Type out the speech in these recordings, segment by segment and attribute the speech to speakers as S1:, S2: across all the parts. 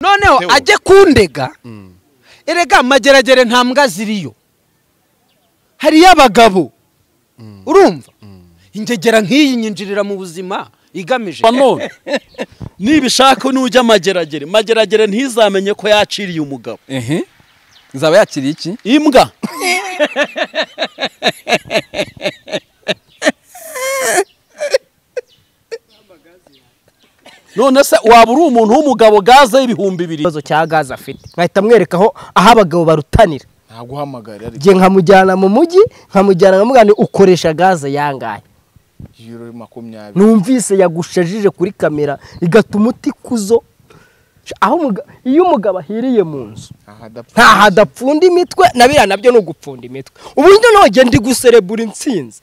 S1: noneho
S2: Theo.
S1: ajye kundega
S2: Mm.
S1: erega mageragere nta mbwa ziriyo hariyo abagabo urumva ingegera nk'iyi nyinjirira mu buzima igamije
S3: Ba none nibishaka nujya amageragere mageragere ntizamenye ko yaciriye umugabo
S4: ehe izaba yakiriye iki
S3: imbwa none se waba uri umuntu w'umugabo gaze y'ibihumbi bibiri
S5: ikibazo cya gaze afite nkahita mwereka aho aho abagabo barutanira
S2: ntaguhamagara ariko
S5: ngiye nkamujyana mu mujyi nkamujyana nkamugana ukoresha gaze yangahe
S2: yiro makumyabiri
S5: numvise yagushajije kuri kamera igatuma utikuzo aho umuga- iyo umugabo ahiriye mu nzu
S2: ntahadapfa
S5: ntaho adapfunda imitwe na biriya nabyo ni ugupfunda imitwe ubu njye nogenda ndi guserebura intsinzi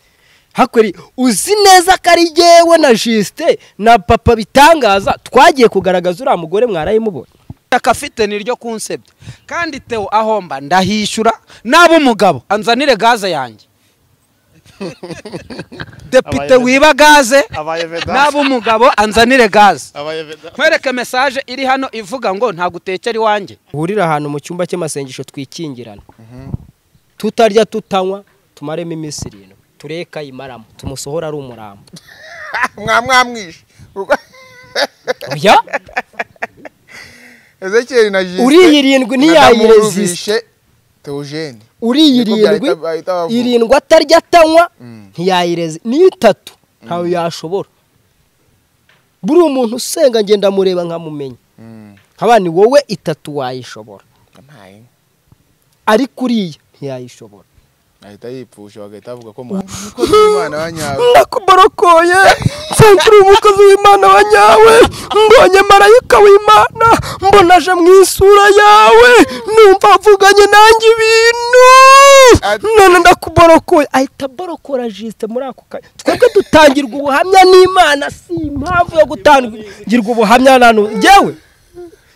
S5: hakwiri uzi neza ko ari jyewe na jisite na papa bitangaza twagiye kugaragaza uriya mugore mwarayimubonye
S1: itaka afite ni ryo kunsebya kandi tewo ahomba ndahishyura n'abo umugabo anzanire gaze yanjye depite wiba gaze n'abo umugabo anzanire gaze nkwereke mesaje iri hano ivuga ngo ntagutekera iwanjye
S5: uhurira ahantu mu cyumba cy'amasengesho twikingirana tutarya tutanywa tumaremo iminsi irindwi tureka imaramo tumusohora ari umurambo
S2: mwamwamwishe
S5: oya
S2: ezekiyeli na jisite
S5: Uriyi irindwi ntiyayirezisite.
S2: teogene
S5: uriye
S2: Niko byahita-
S5: irindwi
S2: bahita bavuga.
S5: irindwi atarya atanywa ntiyayireze ni itatu ntawe yashobora buriya umuntu usenga ngenda amureba nkamumenya nkaba ni wowe itatu wayishobora ariko uriya ntiyayishobora
S2: ahita yipfusha bagahita bavuga ko mwamwana wa nyawe
S5: nakuborokoye nsanga uri umukozi w'imana wa nyawe mbonye marayika w'imana mbonaje mu isura yawe numva avuganye nanjye ibintu none ndakuborokoye ahita aborokora jisite muri ako kanya twebwe dutangirwa ubuhamya n'imana si impamvu yo gutangirwa ubuhamya na none njyewe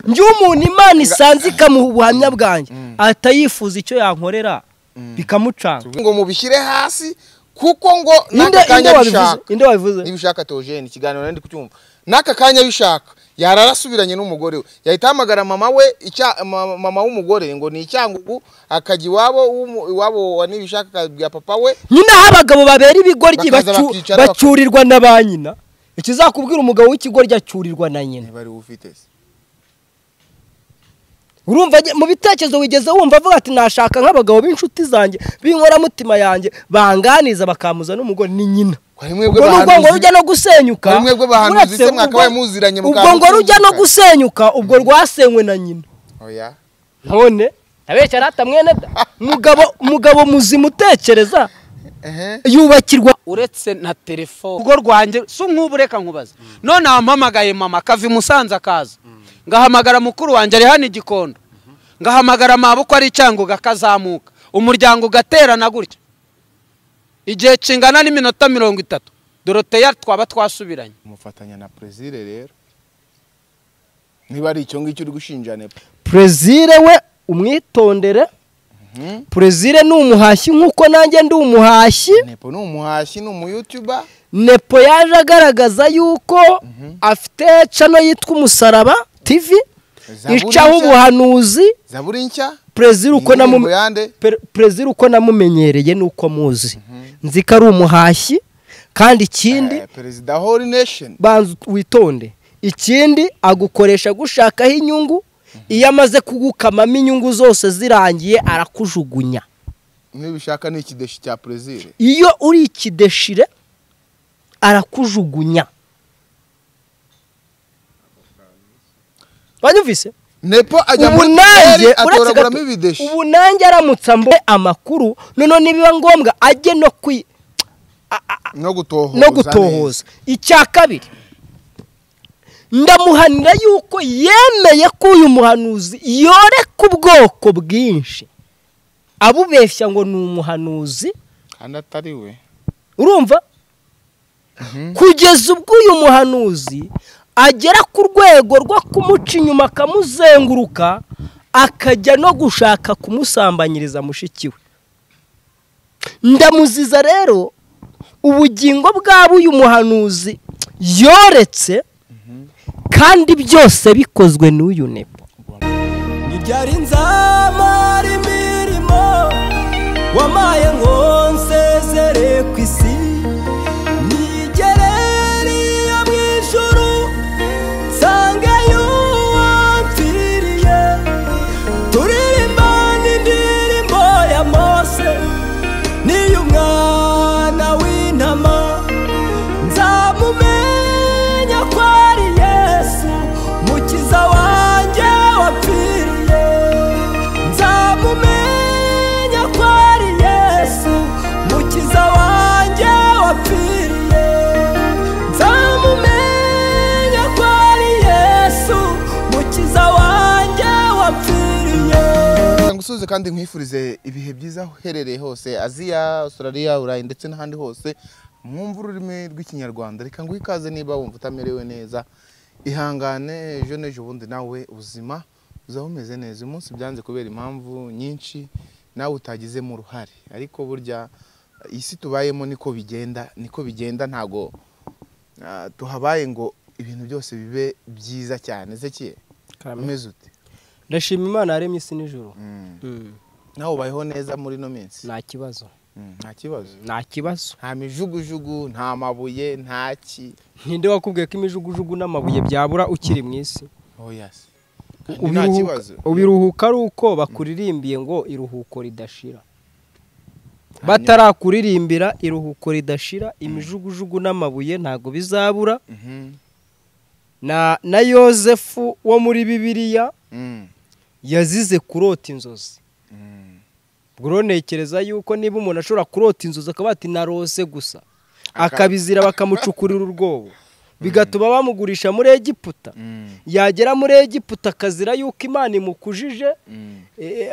S5: njyewe umuntu imana isanze ikamuha ubuhamya bwanjye ahita yifuza icyo yankorera bikamucanga
S2: ngo mubishyire hasi kuko ngo
S5: inde
S2: n'aka
S5: inde
S2: kanya
S5: wabivuze
S2: bishaka
S5: inde wabivuze
S2: niba ushaka teogene ikiganiro nari ndi kucyumva n'aka kanya bishaka yarara asubiranye n'umugore we yahita ahamagara mama we icya- ma- mama w'umugore ngo ni icyangugu akajya iwabo w'umu- iwabo wa nibishaka akabwira papa we
S5: nyine aho abagabo babera ibigoryi
S2: Bakaza
S5: bacu-
S2: bakicara bak-
S5: bacyurirwa na ba nyina ikizakubwira umugabo w'ikigoryi acyurirwa na nyina
S2: niba ari we ufite se
S5: urumva nge- mu bitekerezo wigeze wumva avuga ati nashaka nk'abagabo b'inshuti zanjye b'inkoramutima yanjye banganiza bakampuza n'umugore ni nyina
S2: ko ari mwebwe
S5: ubwo ngo
S2: bahanuzi
S5: rujya no gusenyuka
S2: Muri mwebwe bahanuzi
S5: uretse
S2: se mwakabaye
S5: ubwo-
S2: muziranye
S5: ubwo ngo
S2: mukahanuza
S5: rujya no
S2: umugani.
S5: gusenyuka ubwo rwasenywe na nyina
S2: oya
S5: none abeshya rata mwene da mugabo mugabo muzima utekereza
S2: ehe
S5: yubakirwa
S1: uretse na telefone urwo rwanjye si nk'ubu reka nkubaza none wampamagaye mama akava i musanze akaza ngahamagara mukuru wanjye ari hano i gikondo ngahamagara amaboko ari icyanguga akazamuka umuryango ugaterana gutya igihe kingana n'iminota mirongo itatu doroteya twaba twasubiranye
S2: umufatanya na prezire rero niba ari icyo ngicyo uri gushinja nepa
S5: Prezire we umwitondere Prezire ni umuhashyi nk'uko nanjye ndi umuhashyi
S2: nepo ni umuhashyi ni umuyutuba
S5: nepo yaje agaragaza yuko afite cano yitwa umusaraba tv
S2: Zaburi
S5: icaho
S2: nshya.
S5: ubuhanuzi
S2: zaburi nshya
S5: Prezire uko namu-
S2: Indirimbo yande
S5: Per- Prezire uko namumenyereye nuko muzi nzi ko ari umuhashyi kandi ikindi
S2: Eh, perezida whole nation
S5: banza ut- witonde ikindi agukoresha gushakaho inyungu iyo amaze kugukamamo inyungu zose zirangiye arakujugunya
S2: nibishaka ni ikideshi cya prezire
S5: iyo uri ikideshire arakujugunya wanyumvise
S2: nepo ajya
S5: ubu
S2: muri
S5: nanjye
S2: Kigali
S5: uretse
S2: atoraguramo
S5: gato
S2: ibideshi
S5: ubu nanjye aramutsa mbo amakuru noneho nibiba ngombwa ajye no kwi
S2: no gutohoza
S5: no
S2: neza.
S5: gutohoza icya kabiri ndamuhanira yuko yemeye ko uyu muhanuzi yoreka ubwoko bwinshi abubeshya ngo ni umuhanuzi
S2: kandi atari we
S5: urumva kugeza ubwo uyu muhanuzi agera ku rwego rwo kumuca inyuma akamuzenguruka akajya no gushaka kumusambanyiriza mushiki we ndamuziza rero ubugingo bwaba uyu muhanuzi yoretse kandi byose bikozwe n'uyu nepo byari nzamara imirimo wamaye ngo nsezere ku isi nigereriye mu ijuru nsange y'uwampfiriye turirimba n'indirimbo ya mose n'iy'umwana w'intama nzamumenya ko ari yesu mukiza wanjye wapfiriye nzamumenya ko ari yesu mukiza wanjye wapfiriye nzamumenya ko ari yesu mukiza wanjye wapfiriye
S2: gusubiza kandi nkwifurize ibihe byiza aho uherereye hose aziya australia burayi ndetse n'ahandi hose mwumva ururimi rw'ikinyarwanda reka nguhe ikaze niba wumva utamerewe neza ihangane ejo n'ejo bundi nawe ubuzima uzaba umeze neza uyu munsi byanze kubera impamvu nyinshi nawe utagizemo uruhare ariko burya iyi si tubayemo niko bigenda niko bigenda ntago ah, tuhabaye ngo ibintu byose bibe byiza cyane zekiye umeze ute
S5: ndashima imana yaremye isi n'ijoro
S2: nawe ubayeho neza muri ino minsi
S5: nta kibazo
S2: Mm, nta kibazo
S5: nta kibazo
S2: nta mijugujugu nta mabuye nta ki
S5: ninde wakubwiye ko imijugujugu n'amabuye byabura ukiri mu isi
S2: oya se Kandi nta
S5: Ubiruhuka-
S2: kibazo
S5: ubiruhuka ari uko bakuririmbiye ngo iruhuko ridashira batarakuririmbira iruhuko ridashira imijugujugu n'amabuye ntago bizabura
S2: Mhm,
S5: na na yozefu wo muri bibiliya
S2: mm,
S5: yazize kurota inzozi
S2: mm.
S5: ubwo rero ntekereza yuko niba umuntu ashobora kurota inzozi akaba ati narose gusa
S2: Aka-
S5: akabizira bakamucukurira urwobo bigatuma bamugurisha muri egiputa
S2: Mm,
S5: yagera muri egiputa akazira yuko imana imukujije
S2: mm,
S5: eh,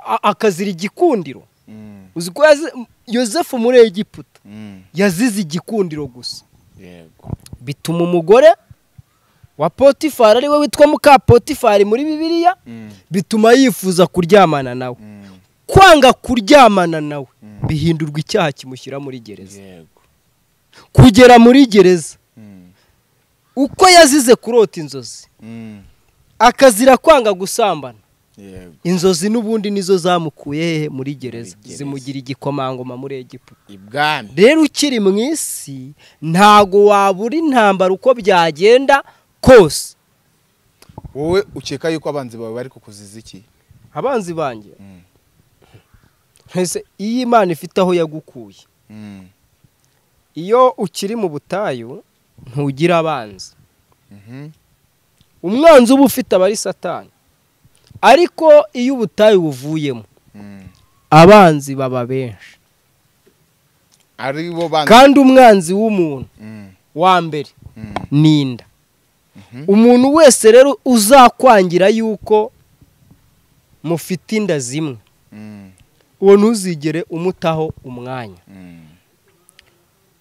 S5: a- akazira igikundiro
S2: mm,
S5: uzi ko yazi- yosefu muri egiputa
S2: mm.
S5: yazize igikundiro gusa
S2: yego
S5: bituma umugore wa potifari ari we witwa muka potifari muri bibiliya
S2: Mm,
S5: bituma yifuza kuryamana nawe
S2: mm,
S5: kwanga kuryamana nawe
S2: Mm.
S5: bihindurwa icyaha kimushyira muri gereza
S2: yego
S5: kugera muri gereza
S2: Mm,
S5: uko yazize kurota inzozi
S2: mm,
S5: akazira kwanga gusambana
S2: yego
S5: inzozi n'ubundi nizo zamukuye hehe muri gereza
S2: gereza.
S5: zimugira igikomangoma muri egiputa
S2: ibwami
S5: rero ukiri mu isi ntago wabura intambara uko byagenda kose
S2: wowe ukeka yuko abanzi bawe bari kukuziza iki
S5: abanzi banjye
S2: Mm,
S5: ese iyo imana ifite aho yagukuye
S2: mm,
S5: iyo ukiri mu butayu ntugira abanzi
S2: mhm,
S5: umwanzi uba ufite abari satani ariko iyo ubutayu buvuyemo
S2: mm.
S5: abanzi baba benshi
S2: ari bo banzi
S5: kandi umwanzi w'umuntu
S2: Mm,
S5: wa mbere
S2: mm,
S5: ni inda
S2: Mhm.
S5: umuntu wese rero uzakwangira yuko mufite inda zimwe
S2: mm,
S5: uwo ntuzigere umutaho umwanya
S2: mm,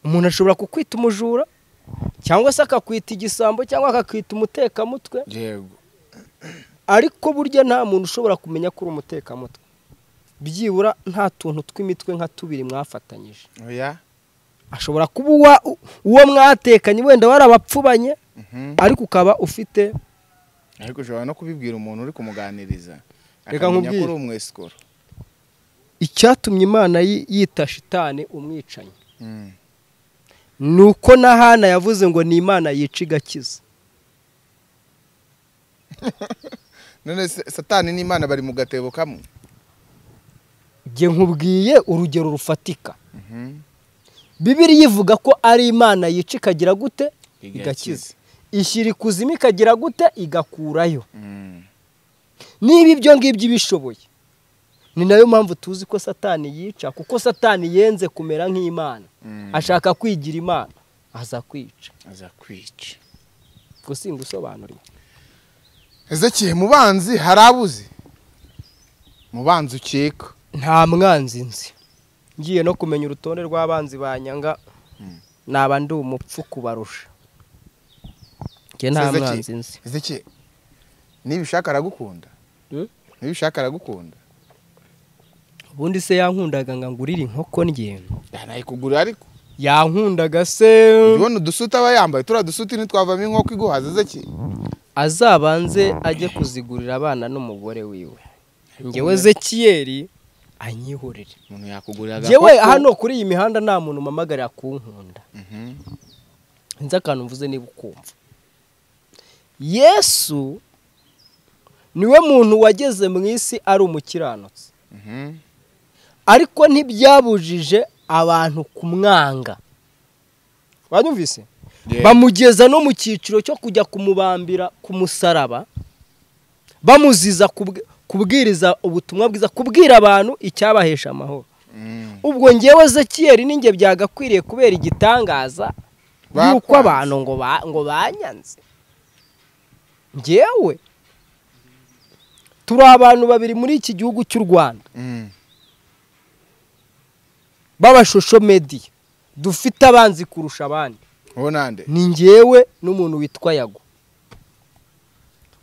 S5: umuntu ashobora kukwita umujura cyangwa se akakwita igisambo cyangwa akakwita umutekamutwe
S2: yego
S5: ariko burya nta muntu ushobora kumenya ko uri umutekamutwe byibura nta tuntu tw'imitwe nka tubiri mwafatanyije
S2: oya
S5: ashobora kuba uwa- u- uwo mwatekanye wenda warabapfubanye
S2: Mhm.
S5: ariko ukaba ufite
S2: ariko ushobora no kubibwira umuntu uri kumuganiriza
S5: Reka
S2: akamenya ko
S5: nkubwire.
S2: uri umwesikoro
S5: icyatumye imana yi- yita shitani umwicanyi
S2: Mm,
S5: ni uko na hana yavuze ngo ni imana yica igakiza
S2: none se- satani n'imana bari mu gatebo kamwe
S5: njye nkubwiye urugero rufatika bibiriya ivuga ko ari imana yica ikagira gute
S2: Igakiza.
S5: igakiza ishyira ikuzimu ikagira gute igakurayo
S2: Mm,
S5: niba ibyo ngibyo ibishoboye ni nayo mpamvu tuzi ko satani yica kuko satani yenze kumera nk'imana
S2: Mm.
S5: ashaka kwigira imana aza kwica
S2: aza kwica
S5: ubwo singusobanuriye
S2: ezekiye mu banzi hari abuzi mu banzi ukeka
S5: nta mwanzi nzi ngiye no kumenya urutonde rw'abanzi banyanga naba ndi umupfu kubarusha njye nta
S2: Ezekiel.
S5: mwanzi nzi
S2: ezekiye nibishaka aragukunda
S5: Mm?
S2: nibishaka aragukunda
S5: ubundi se yankundaga ngo angurire inkoko ndye
S2: yanayikugurira ariko
S5: yankundaga se
S2: ubona udusuti aba yambaye turiya dusuti ntitwavamo inkoko iguhaza ezekiye
S5: azabanze ajye kuzigurira abana n'umugore wiwe ngewe zekiyeri anyihorere
S2: umuntu yakugurira
S5: ngewe hano kuri iyi mihanda nta muntu umpamagarira kunkunda nzi akantu mvuze niba ukumva yesu niwe muntu wageze mu isi ari umukiranutsi ariko ntibyabujije abantu kumwanga wanyumvise bamugeza no mu cyiciro cyo kujya kumubambira ku musaraba bamuziza kubw- kubwiriza ubutumwa bwiza kubwira abantu icyabahesha amahoro ubwo ngewe zekiyeri ninjye byagakwiriye kubera igitangaza yuko
S2: Bakwanze.
S5: abantu ngo ba- ngo banyanze ngewe turi abantu babiri muri iki gihugu cy'u rwanda b'abashosho mediya dufite abanzi kurusha abandi
S2: ubu nande
S5: ni ngewe n'umuntu witwa yago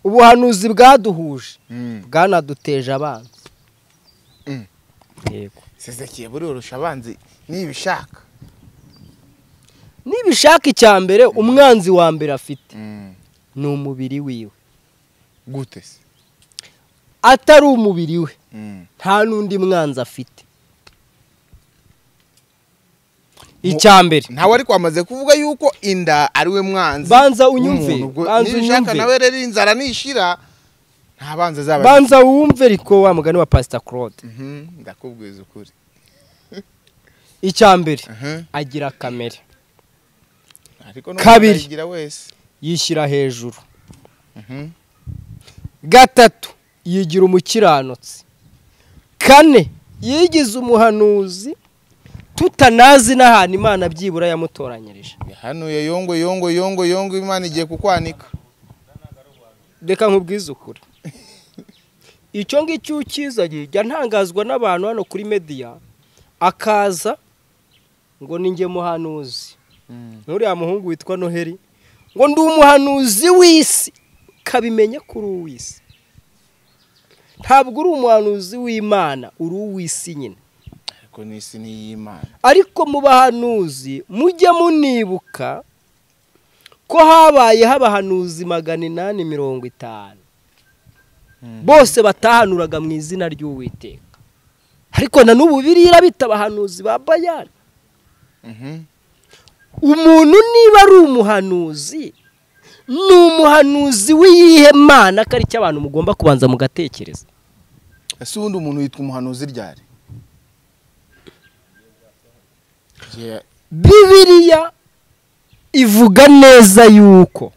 S5: ubuhanuzi bwaduhuje bwanaduteje abanzi
S2: Mm.
S5: yego
S2: sezekiye burorosha abanzi nibishaka
S5: nibishaka icya mbere umwanzi wa mbere afite ni umubiri wiwe
S2: gute se
S5: atari umubiri we nta n'undi mwanzi afite icya mbere
S2: ntawe ariko wamaze kuvuga yuko inda ari we mwanzi
S5: Banza unyumve,
S2: w'umuntu. Ubwo
S5: banza
S2: nibishaka
S5: unyumve.
S2: nawe rero inzara nishira nta banzi azaba
S5: banza wumve ariko wa mugani wa pasita claude
S2: Mhm, ndakubwiza ukuri
S5: icya mbere
S2: Mhm.
S5: agira kamere
S2: ariko n'umuntu
S5: Kabiri.
S2: ayigira wese
S5: yishyira hejuru
S2: Mhm.
S5: gatatu yigira umukiranutsi kane yigize umuhanuzi tutanazi n'ahantu imana byibura yamutoranyirije
S2: yahanuye yongo yongo yongo yongo imana igiye kukwanika
S5: reka nkubwize ukuri icyo ngicyo ukizanye jya ntangazwa n'abantu hano kuri mediya akaza ngo ni njye muhanuzi n'uriya muhungu witwa noheli ngo ndi umuhanuzi w'isi kabimenye kuri uw'isi ntabwo uri umuhanuzi w'imana uri uw'isi nyine
S2: ariko n'isi ni iy'imana
S5: ariko mu bahanuzi mujye munibuka ko habayeho abahanuzi magana inani mirongo itanu bose batahanuraga mu izina ry'uwiteka ariko na n'ubu biriya bita abahanuzi ba bayani
S2: Mhm.
S5: umuntu niba ari umuhanuzi ni umuhanuzi w'iyihe mana ko ari cyo abantu mugomba kubanza mugatekereza
S2: ese ubundi umuntu yitwa umuhanuzi ryari Igihe-
S5: bibiriya ivuga neza yuko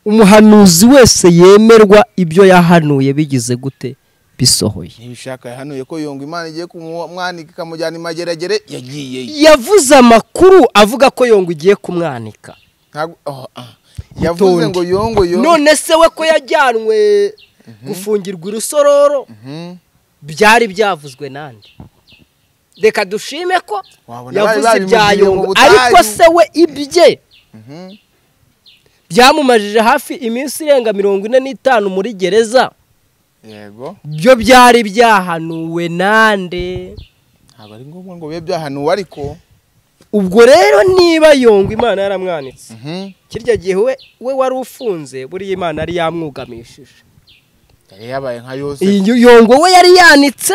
S5: umuhanuzi wese yemerwa ibyo yahanuye bigize gute bisohoye
S2: ntibishaka yahanuye ko yongo imana igiye kumwanika ikamujyana imageragere yagiyeyo
S5: yavuze amakuru avuga ko yongo igiye kumwanika
S2: Ntabwo- oh, ah. yavuze ngo yongo yongo
S5: none se we ko yajyanwe gufungirwa irusororo
S2: Mhm.
S5: byari byavuzwe nande reka dushime ko
S2: Wabona bari
S5: yavuze ibya
S2: babimugiye mu
S5: yongo
S2: butayu.
S5: ariko se we ibye
S2: Mhm.
S5: byamumajije hafi iminsi irenga mirongo ine n'itanu muri gereza
S2: yego
S5: byo byari byahanuwe nande
S2: ntabwo ari ngombwa ngo bibe byahanuwe ariko
S5: ubwo rero niba yongo imana yaramwanitse
S2: Mhm.
S5: kirya gihe we we wari ufunze buriya imana yari yamwugamishije
S2: yari yabaye nka yosefu
S5: iyi yongo we yari yanitse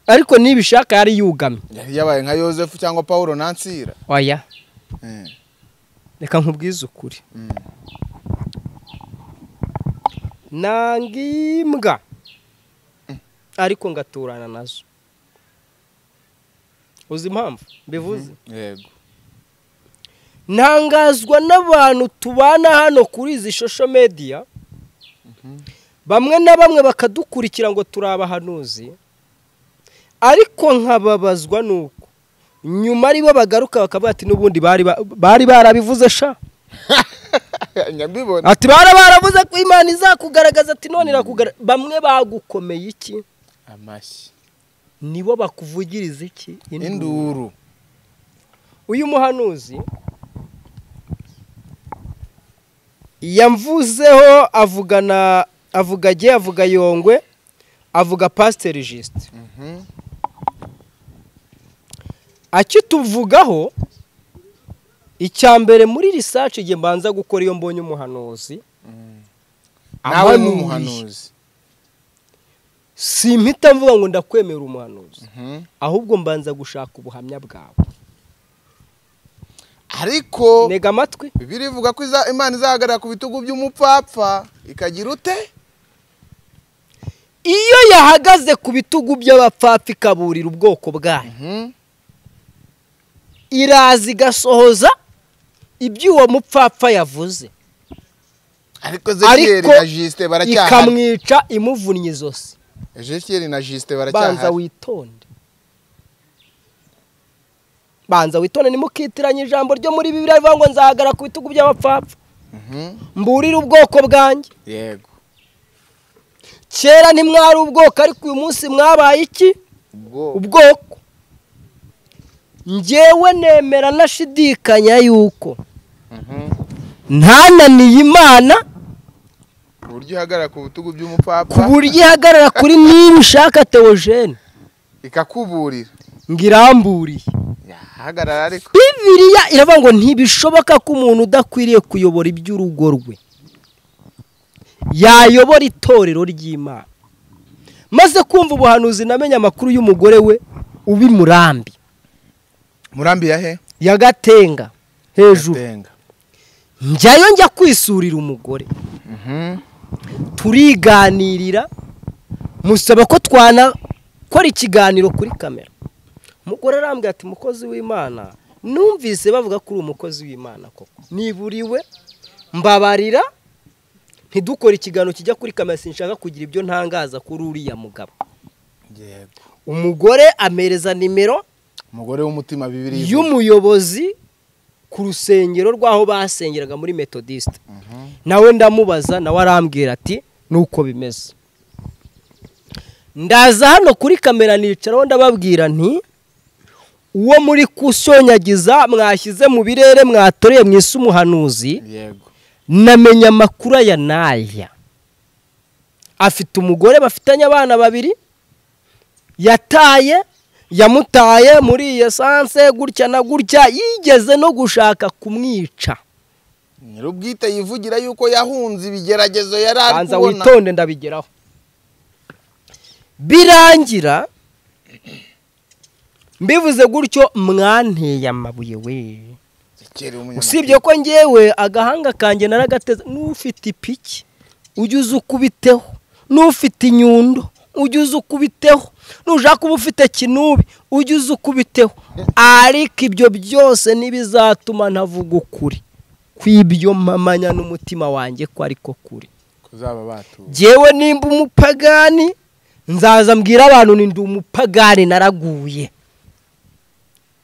S5: ariko nibishaka yari yugamye
S2: yari yabaye nka yosefu cyangwa paul nansira
S5: oya
S2: Eh.
S5: reka nkubwize ukuri nanga imbwa ariko ngaturana nazo uzi impamvu mbivuze
S2: yego
S5: ntangazwa n'abantu tubana hano kuri izi shosho mediya bamwe na bamwe bakadukurikira ngo turi abahanuzi ariko nkababazwa nuko nyuma ari bo bagaruka bakavuga ati n'ubundi bari ba- bari barabivuze sha
S2: nyabibona
S5: ati bara baravuze ko imana izakugaragaza ati none irakugaragaza bamwe bagukomeye iki
S2: amashyi
S5: nibo bakuvugiriza iki
S2: induru
S5: uyu muhanuzi yamvuzeho avugana avuga ge avuga yongwe avuga pasiteri jisite akituvugaho icya mbere muri risaci igihe mbanza gukora iyo mbonye umuhanuzi
S2: nawe ni umuhanuzi
S5: simpita mvuga ngo ndakwemera umuhanuzi
S2: Mhm.
S5: ahubwo mbanza gushaka ubuhamya bwawe
S2: ariko
S5: ntega amatwi
S2: bibiri ivuga ko iza- imana izahagarara ku bitugu by'umupfapfa ikagira ute
S5: iyo yahagaze ku bitugu by'abapfapfa ikaburira ubwoko bwayo
S2: Mhm.
S5: iraza igasohoza ibyo uwo mupfapfa yavuze
S2: ariko ezekiyeli
S5: Ariko
S2: na jisite baracyahari
S5: ikamwica imuvunnye izosi
S2: ezekiyeli na jisite
S5: banza
S2: baracyahari
S5: witonde banza witonde ntimukitiranye ijambo ryo muri bibiri rivuga ngo nzahagara ku bitugu by'abapfapfa
S2: Mhm.
S5: mburire ubwoko bwanjye
S2: yego
S5: kera ntimwari ubwoko ariko uyu munsi mwabaye iki
S2: ubwo
S5: ubwoko ngewe nemera nashidikanya yuko ntananiye imana
S2: ku buryo ihagarara ku bitugu
S5: ku
S2: by'umupfapfa
S5: buryo ihagarara kuri niba ushaka teogene
S2: ikakuburira
S5: ngo iramburiye
S2: yahagarara ariko
S5: bibiriya iravuga ngo ntibishoboka ko umuntu udakwiriye kuyobora iby'urugo rwe yayobora itorero ry'imana maze kumva ubuhanuzi namenye amakuru y'umugore we uba i murambi
S2: murambi ya he
S5: ya gatenga hejuru
S2: Gatenga.
S5: njyayo njya kwisurira umugore
S2: Mhm.
S5: turiganirira musaba ko twanakora ikiganiro kuri kamera umugore arambwira ati mukozi w'imana numvise bavuga ko uri umukozi w'imana koko niburiwe mbabarira ntidukore ikiganiro kijya kuri kamera sinshaka kugira ibyo ntangaza kuri uriya mugabo
S2: yego
S5: umugore amereza nimero
S2: umugore w'umutima bibiri
S5: y'umuyobozi ku rusengero rw'aho basengeraga muri metodisite nawe ndamubaza nawe arambwira ati nuko bimeze ndaza hano kuri kamera nicaraho ndababwira nti uwo muri kushonyagiza mwashyize mu birere mwatoreye mu isi umuhanuzi
S2: yego
S5: namenye amakuru aya n'aya afite umugore bafitanye abana babiri yataye yamutaye muri iyo sanse gutya na gutya yigeze no gushaka kumwica
S2: nyir'ubwite yivugira yuko yahunze ibigeragezo yari ari
S5: banza
S2: kubona
S5: witonde ndabigeraho birangira mbivuze gutyo mwanteye amabuye we
S2: Zekeri w'umunyamakuru.
S5: usibye ko ngewe agahanga kanjye naragateze n'ufite ipiki ujye uza ukubiteho n'ufite inyundo ujye uza ukubiteho nushaka kuba ufite kinubi ujye uza ukubiteho ariko ibyo byose ntibizatuma ntavuga ukuri kw'ibyo mpamanya n'umutima wanjye ko ariko kuri
S2: kuzaba batuye
S5: jyewe nimba umupagani nzaza mbwira abantu ni ndi umupagani naraguye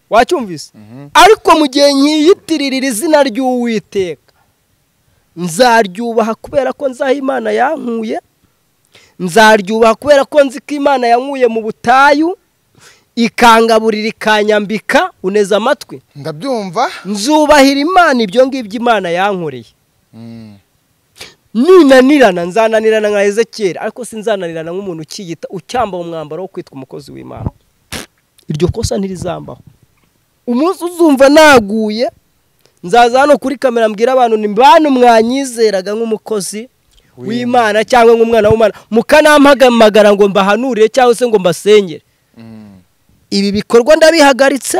S5: wacyumvise ariko mu gihe nkiyitirira izina ry'uwiteka nzaryubaha kubera ko nzaha imana yankuye nzaryubaha kubera ko nzi ko imana yankuye mu butayu ikangaburira ikanyambika uneza amatwi
S2: ndabyumva
S5: nzubahira imana ibyo ngibyo imana yankoreye
S2: Mm.
S5: ninanirana nzananirana nka ezekiyeli ariko sinzananirana nk'umuntu ukiyita ucyambaye umwambaro wo kwitwa umukozi w'imana iryo kosa ntirizambaho umunsi uzumva naguye nzaza hano kuri kamera mbwira abantu ni bantu mwanyizeraga nk'umukozi w'imana cyangwa nk'umwana w'imana mukanampamagara ngo mbahanurire cyangwa se ngo mbasengere
S2: Mm.
S5: ibi bikorwa ndabihagaritse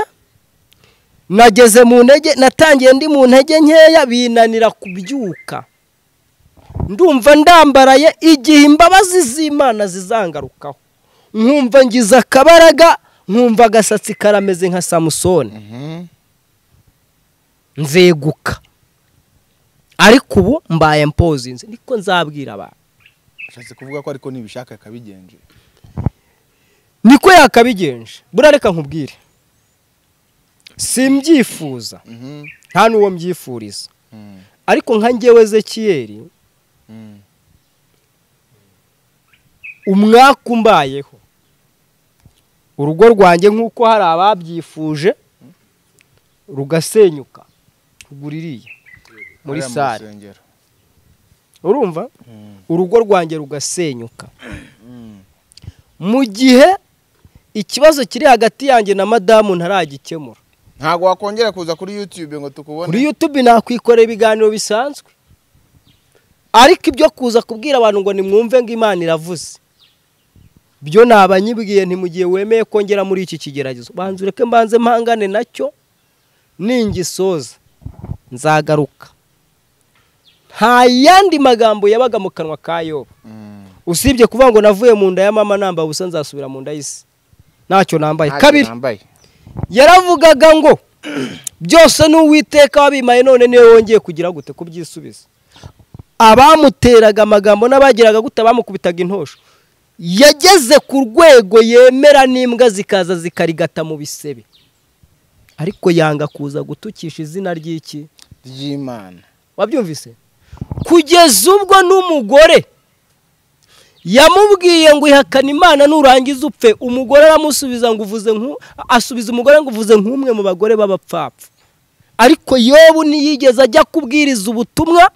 S5: nageze mu ntege natangiye ndi mu ntege nkeya binanira kubyuka ndumva ndambaraye igihe imbabazi z'imana zizangarukaho nkumva ngize akabaraga nkumva agasatsi karameze nka samusoni
S2: Mhm.
S5: nzeguka ariko ubu mbaye mpozinze niko nzabwira abantu
S2: ashatse kuvuga ko ariko nibishaka akabigenje
S5: niko yakabigenje buriya reka nkubwire simbyifuza
S2: Mhm.
S5: nta n'uwo mbyifuriza
S2: Mm.
S5: ariko nka ngewe ezekiyeri
S2: Mm.
S5: umwaka umbayeho urugo rwanjye nk'uko hari ababyifuje rugasenyuka ruguririye muri
S2: Hariya mu
S5: sare
S2: rusengero.
S5: urumva
S2: Mm.
S5: urugo rwanjye rugasenyuka
S2: Mm.
S5: mu gihe ikibazo kiri hagati yanjye na madamu ntaragikemura
S2: ntabwo wakongera kuza kuri yutube ngo tukubone
S5: kuri yutube nakwikorera ibiganiro bisanzwe ariko ibyo kuza kubwira abantu ngo nimwumve ngo imana iravuze byo nabanyibwiye ntimugihe wemeye kongera muri iki kigeragezo banza ureke mbanze mpangane nacyo ningisoza nzagaruka nta yandi magambo yabaga mu kanwa ka yoba usibye kuvuga ngo navuye mu nda ya mama nambaye ubusa nzasubira mu nda y'isi ntacyo nambaye
S2: Ntacyo
S5: kabiri
S2: nambaye.
S5: yaravugaga ngo byose n'uwiteka wabimaye none niwe wongeye kugira gute kubyisubiza abamuteraga amagambo n'abagiraga gute abamukubitaga intosho yageze ku rwego yemera n'imbwa zikaza zikarigata mu bisebe ariko yanga kuza gutukisha izina ry'iki
S2: ry'imana
S5: wabyumvise kugeza ubwo n'umugore yamubwiye ngo ihakane imana nurangiza upfe umugore aramusubiza ngo uvuze nku asubiza umugore ngo uvuze nk'umwe mu bagore b'abapfapfa ariko yobu ntiyigeze ajya kubwiriza ubutumwa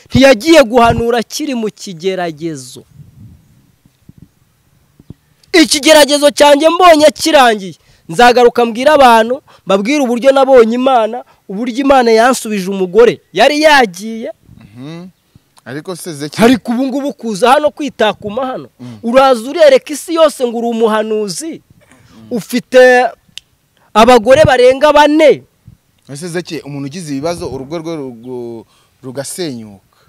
S5: ntiyagiye guhanura akiri mu kigeragezo ikigeragezo cyanjye mbonye kirangiye nzagaruka mbwira abantu mbabwire uburyo nabonye imana uburyo imana yansubije umugore yari yagiye
S2: Mhm. ariko se
S5: hari
S2: zekiya
S5: ubu ngubu kuza hano kwitakuma hano uraza urereka isi yose ngo uri umuhanuzi ufite abagore barenga bane
S2: ese zekiya umuntu ugize ibibazo urugo rwe rugu- rugasenyuka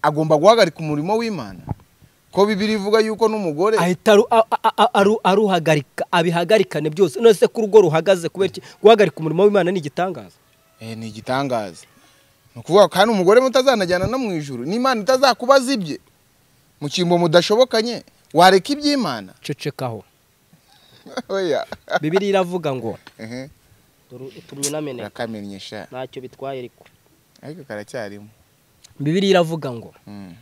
S2: agomba guhagarika umurimo w'imana ko bibiri ivuga yuko n'umugore
S5: ahita aru- a- a- a- aru- aruhagarika abihagarikane byose none se ko urugo ruhagaze kubera iki guhagarika umurimo w'imana ni igitangaza
S2: Eh, ni igitangaza ni ukuvuga kandi umugore mutazanajyana no mu ijuru n'imana itazakubaza ibye mu cyimbo mudashobokanye wareka iby'imana
S5: cecekaho
S2: oya
S5: bibiri iravuga ngo
S2: Ehe,
S5: tumwinamene
S2: urakamenyesha
S5: ntacyo bitwaye ariko
S2: ariko karacyarimo
S5: bibiri iravuga ngo
S2: Mm,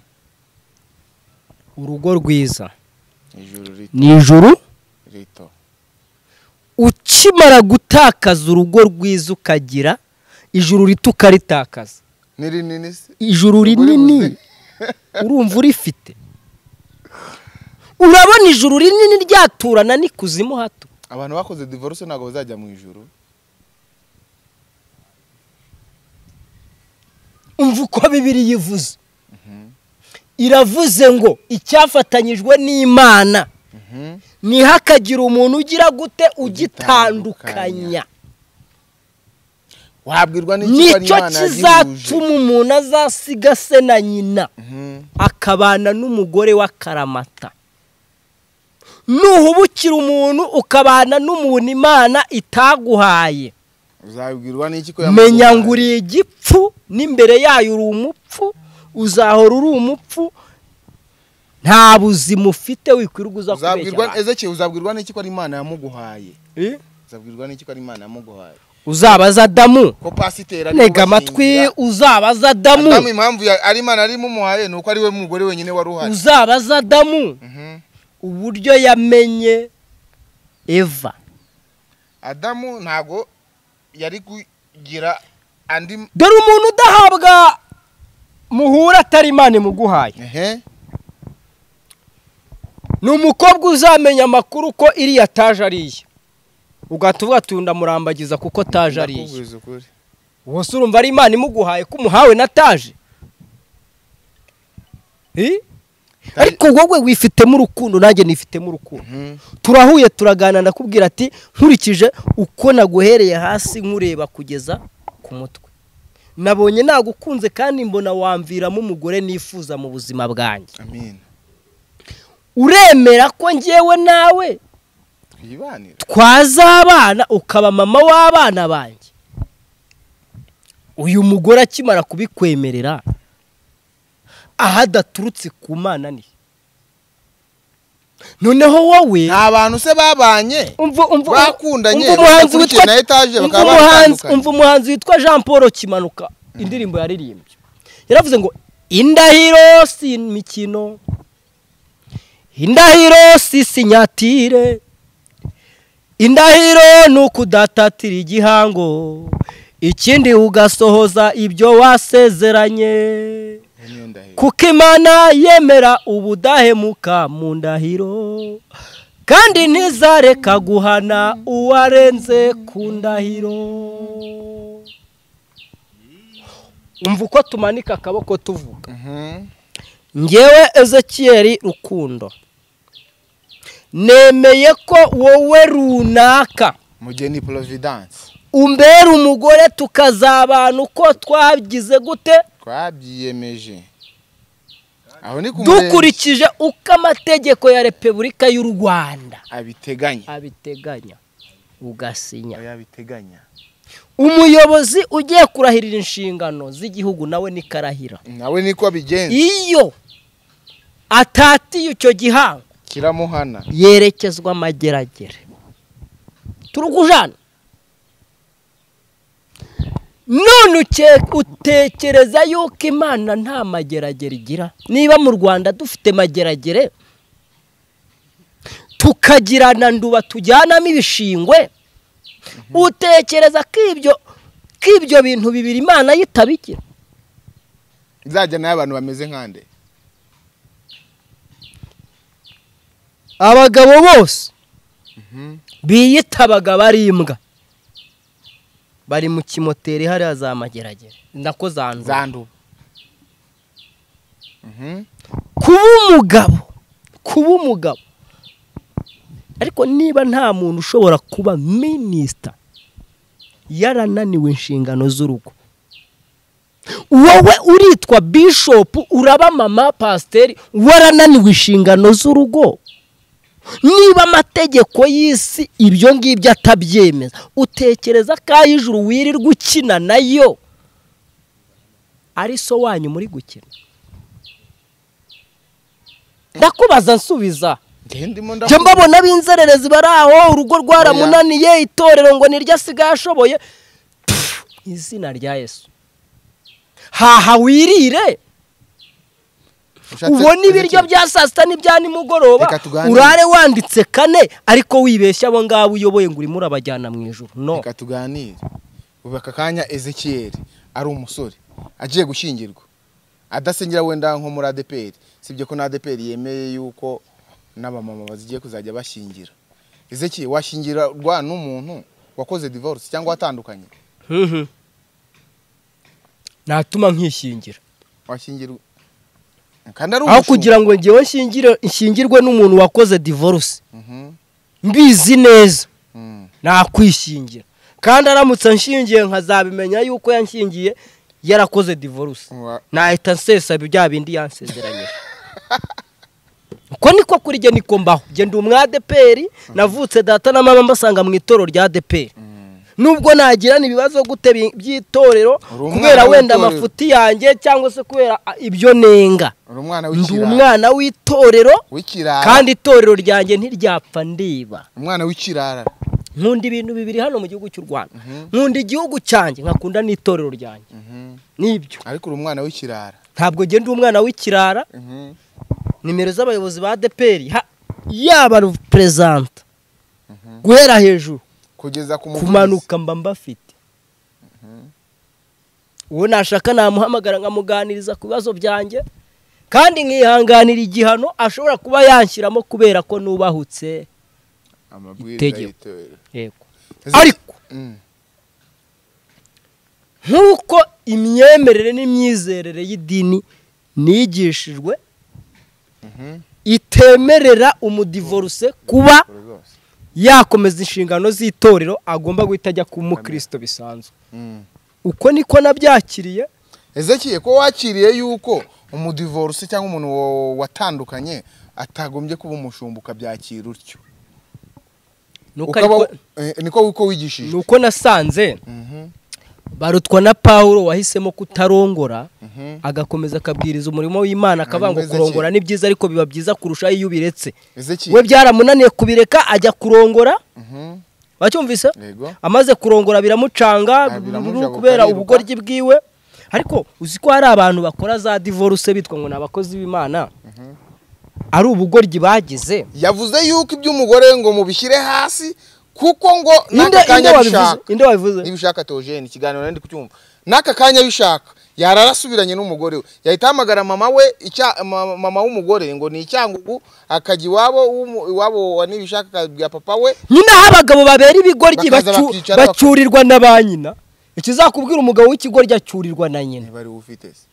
S5: urugo rwiza
S2: ijuru rito-
S5: ni ijuru
S2: rito
S5: ukimara gutakaza urugo rwiza ukagira ijuru rito ukaritakaza
S2: ni rinini se
S5: ijuru rinini
S2: buze.
S5: urumva urifite urabona ijuru rinini ryaturana n'ikuzimu hato
S2: abantu bakoze divorce ntabwo bazajya mu ijuru
S5: umva uko bibiri yivuze iravuze ngo icyafatanyijwe n'imana
S2: Mhm.
S5: ntihakagira umuntu ugira gute ugitandukanya
S2: wabwirwa n'iki ko ari
S5: nicyo
S2: Imana yagihuje?
S5: kizatuma umuntu azasiga se na nyina
S2: Mhm.
S5: akabana n'umugore w'akaramata nuhubukira umuntu ukabana n'umuntu imana itaguhaye
S2: uzabwirwa n'iki ko
S5: menya
S2: yamukunze?
S5: ngo uri igipfu n'imbere yayo uri umupfu uzahora uri umupfu nta buzima ufite wikwirirwa uza kubeshya
S2: uzabwirwa
S5: abantu.
S2: ezekeye uzabwirwa n'iki ko ari imana yamuguhaye
S5: Eh?
S2: uzabwirwa n'iki ko ari imana yamuguhaye
S5: uzabaza adamu
S2: ko pasiteri ari
S5: ntega amatwi uzabaza adamu
S2: Adamu impamvu ya- ari imana arimo umuhaye ni uko ari we mugore wenyine wari uhari
S5: uzabaza adamu
S2: Mhm.
S5: uburyo yamenye eva
S2: adamu ntabwo yari kugira andi
S5: dore umuntu udahabwa muhura atari imana imuguhaye
S2: ehe
S5: ni umukobwa uzamenya amakuru ko iriya ataje ari iye ugahita uvuga ati ndamurambagiza kuko taje ari iye
S2: Ndakubwiza ukuri.
S5: wose urumva ari imana imuguhaye ko umuhawe na taje Eh? ariko wowe wifitemo urukundo nanjye nifitemo urukundo
S2: Mhm.
S5: turahuye turaganira ndakubwira ati nkurikije uko naguhereye hasi nkureba kugeza ku mutwe nabonye nagukunze kandi mbona wamviramo umugore nifuza mu buzima bwanjye
S2: amen
S5: uremera ko ngewe nawe
S2: twibanire
S5: twazabana ukaba mama w'abana banjye uyu mugore akimara kubikwemerera aho adaturutse ku mana ni noneho wowe
S2: nta bantu se babanye
S5: umva umva
S2: Bakundanye,
S5: umva umuhanzi
S2: bakurikiye
S5: witwa
S2: na etaje
S5: umva
S2: bakaba
S5: umuhanzi
S2: batandukanye.
S5: umva umuhanzi witwa Jean Paul Kimanuka indirimbo yaririmbye yaravuze ngo indahiro si imikino indahiro si sinyatire indahiro ni ukudatatira igihango ikindi ugasohoza ibyo wasezeranye
S2: niyo ndahiro
S5: kuko imana yemera ubudahemuka mu ndahiro kandi ntizareka guhana uwarenze ku ndahiro umva uko tumanika akaboko tuvuga
S2: Mhm.
S5: ngewe ezekiyeri rukundo nemeye ko wowe runaka
S2: mugeni providence
S5: umbera umugore tukazabana uko twagize gute
S2: twabyiyemeje aho ni ku murenge
S5: dukurikije uko amategeko ya repubulika y'u rwanda
S2: abiteganya
S5: abiteganya ugasinya
S2: oya abiteganya
S5: umuyobozi ugiye kurahirira inshingano z'igihugu nawe ni karahira
S2: nawe niko abigenza
S5: iyo atatiye icyo gihango
S2: kiramuhana
S5: yerekezwa amageragere turugujana none uke- utekereza yuko imana nta mageragere igira niba mu rwanda dufite mageragere tukagirana nduba tujyanamo ibishingwe utekereza ko ibyo ko ibyo bintu bibiri imana yitabigira
S2: izajya nayo abantu bameze nkande
S5: abagabo bose biyitabaga bari imbwa bari mu kimoteri hariya za mageragere nako zanduye
S2: zandu Mhm.
S5: kuba umugabo kuba umugabo ariko niba nta muntu ushobora kuba minisita yarananiwe inshingano z'urugo wowe uritwa bishopu uraba mama pasiteri warananiwe inshingano z'urugo niba amategeko y'isi ibyo ngibyo atabyemeza utekereza ko ay'ijuru wirirwa ukina nayo ari so wanyu muri gukina ndakubaza nsubiza
S2: Njye ndimo
S5: njye
S2: ndavuga
S5: mbabona b'inzererezi bari aho urugo rwaramunaniye itorero ngo niryo asigaye ashoboye Pfu, izina rya yesu haha wirire
S2: ushatse
S5: ubona ibiryo
S2: kuzekera.
S5: bya saa sita n'ibya nimugoroba
S2: Reka tuganire.
S5: urare wanditse kane ariko wibeshya abo ngabo uyoboye ngo urimo urabajyana mu ijoro no
S2: reka tuganire ubu aka kanya ezekiyeri ari umusore agiye gushyingirwa adasengera wenda nko muri adeperi sibyo ko na adeperi yemeye yuko n'abamama bazigiye kuzajya bashyingira ezekiyeri washyingirwa n'umuntu wakoze divorce cyangwa watandukanye
S5: Mhm. natuma nkishingira
S2: washyingirwa kandi
S5: aho
S2: ari umushumba.
S5: kugira ngo ngewe nshingire- nshyingirwe n'umuntu wakoze divorce
S2: Mhm.
S5: mbizi neza
S2: Mm.
S5: nakwishingira kandi aramutse anshingiye nkazabimenya yuko yanshingiye yarakoze divorce
S2: Wa-
S5: nahita nsesa bya bindi yansezeranyije uko niko kuri jye niko mbaho jye ndi umwadeperi navutse data na mama mbasanga mu itorero rya deperi nubwo nagirana ibibazo gute bi- by'itorero
S2: Uri umwana
S5: kubera wenda
S2: w'itorero.
S5: amafuti yanjye cyangwa se kubera a, ibyo nenga
S2: uri umwana
S5: ndi
S2: w'ikirara
S5: umwana w'itorero
S2: w'ikirara
S5: kandi itorero ryanjye ntiryapfa ndiba
S2: umwana w'ikirara
S5: nkunda ibintu bibiri hano mu gihugu cy'u rwanda nkunda igihugu cyanjye nkakunda n'itorero ryanjye
S2: Mhm.
S5: nibyo
S2: ariko uri umwana w'ikirara
S5: ntabwo njye ndi umwana w'ikirara
S2: Mhm.
S5: nimero z'abayobozi ba deperi yaba perezanta guhera hejuru
S2: kugeza ku muvugizi.
S5: kumanuka mba mbafite uwo nashaka namuhamagara nkamuganiriza ku bibazo byanjye kandi nkihanganira igihano ashobora kuba yanshyiramo kubera ko nubahutse
S2: amabwiriza
S5: Itegeko.
S2: y'itorero
S5: yego ariko
S2: Mm.
S5: nk'uko imyemerere n'imyizerere y'idini nigishijwe itemerera umudivoruse kuba
S2: Uru rwose.
S5: yakomeza inshingano z'itorero agomba guhita ajya ku mukristo bisanzwe
S2: Mm.
S5: uko niko nabyakiriye
S2: ezekiye ko wakiriye yuko umudivorce cyangwa umuntu wa- watandukanye atagombye kuba umushumba ukabyakira utyo
S5: nuko
S2: ukaba
S5: ariko-
S2: eh, niko uko wigishijwe
S5: nuko nasanze
S2: Mhm,
S5: barutwa na pawulo wahisemo kutarongora
S2: mhm.
S5: agakomeza akabwiriza umurimo w'imana akavuga ngo
S2: Hanyuma Ezekiel.
S5: kurongora ni byiza ariko biba byiza kurushaho iyo ubiretse we
S2: ezekiye
S5: byaramunaniye kubireka ajya kurongora
S2: Mhm,
S5: wacyumvise
S2: yego
S5: amaze kurongora biramucanga
S2: Ah, biramujabuka,
S5: bururu kubera
S2: ariruka.
S5: ubugoryi bwiwe ariko uzi ko hari abantu bakora za divorce bitwa ngo ni abakozi b'imana ari ubugoryi bagize
S2: yavuze yuko iby'umugore ngo mubishyire hasi kuko ngo
S5: inde
S2: n'aka
S5: inde
S2: kanya
S5: wabivuze
S2: bishaka
S5: inde wabivuze
S2: niba ushaka tojeni ikiganiro nari ndi kucyumva n'aka kanya bishaka yarara asubiranye n'umugore we yahita ahamagara mama we icya- ma- mama w'umugore ngo ni icyangugu akajya iwabo w'umu- iwabo nibishaka akabwira papa we
S5: nyine aho abagabo babera ibigoryi
S2: Bakaza
S5: bacu-
S2: bakicara baka-
S5: bacyurirwa na ba nyina ikizakubwira umugabo w'ikigoryi acyurirwa na nyina
S2: ntibari ufite se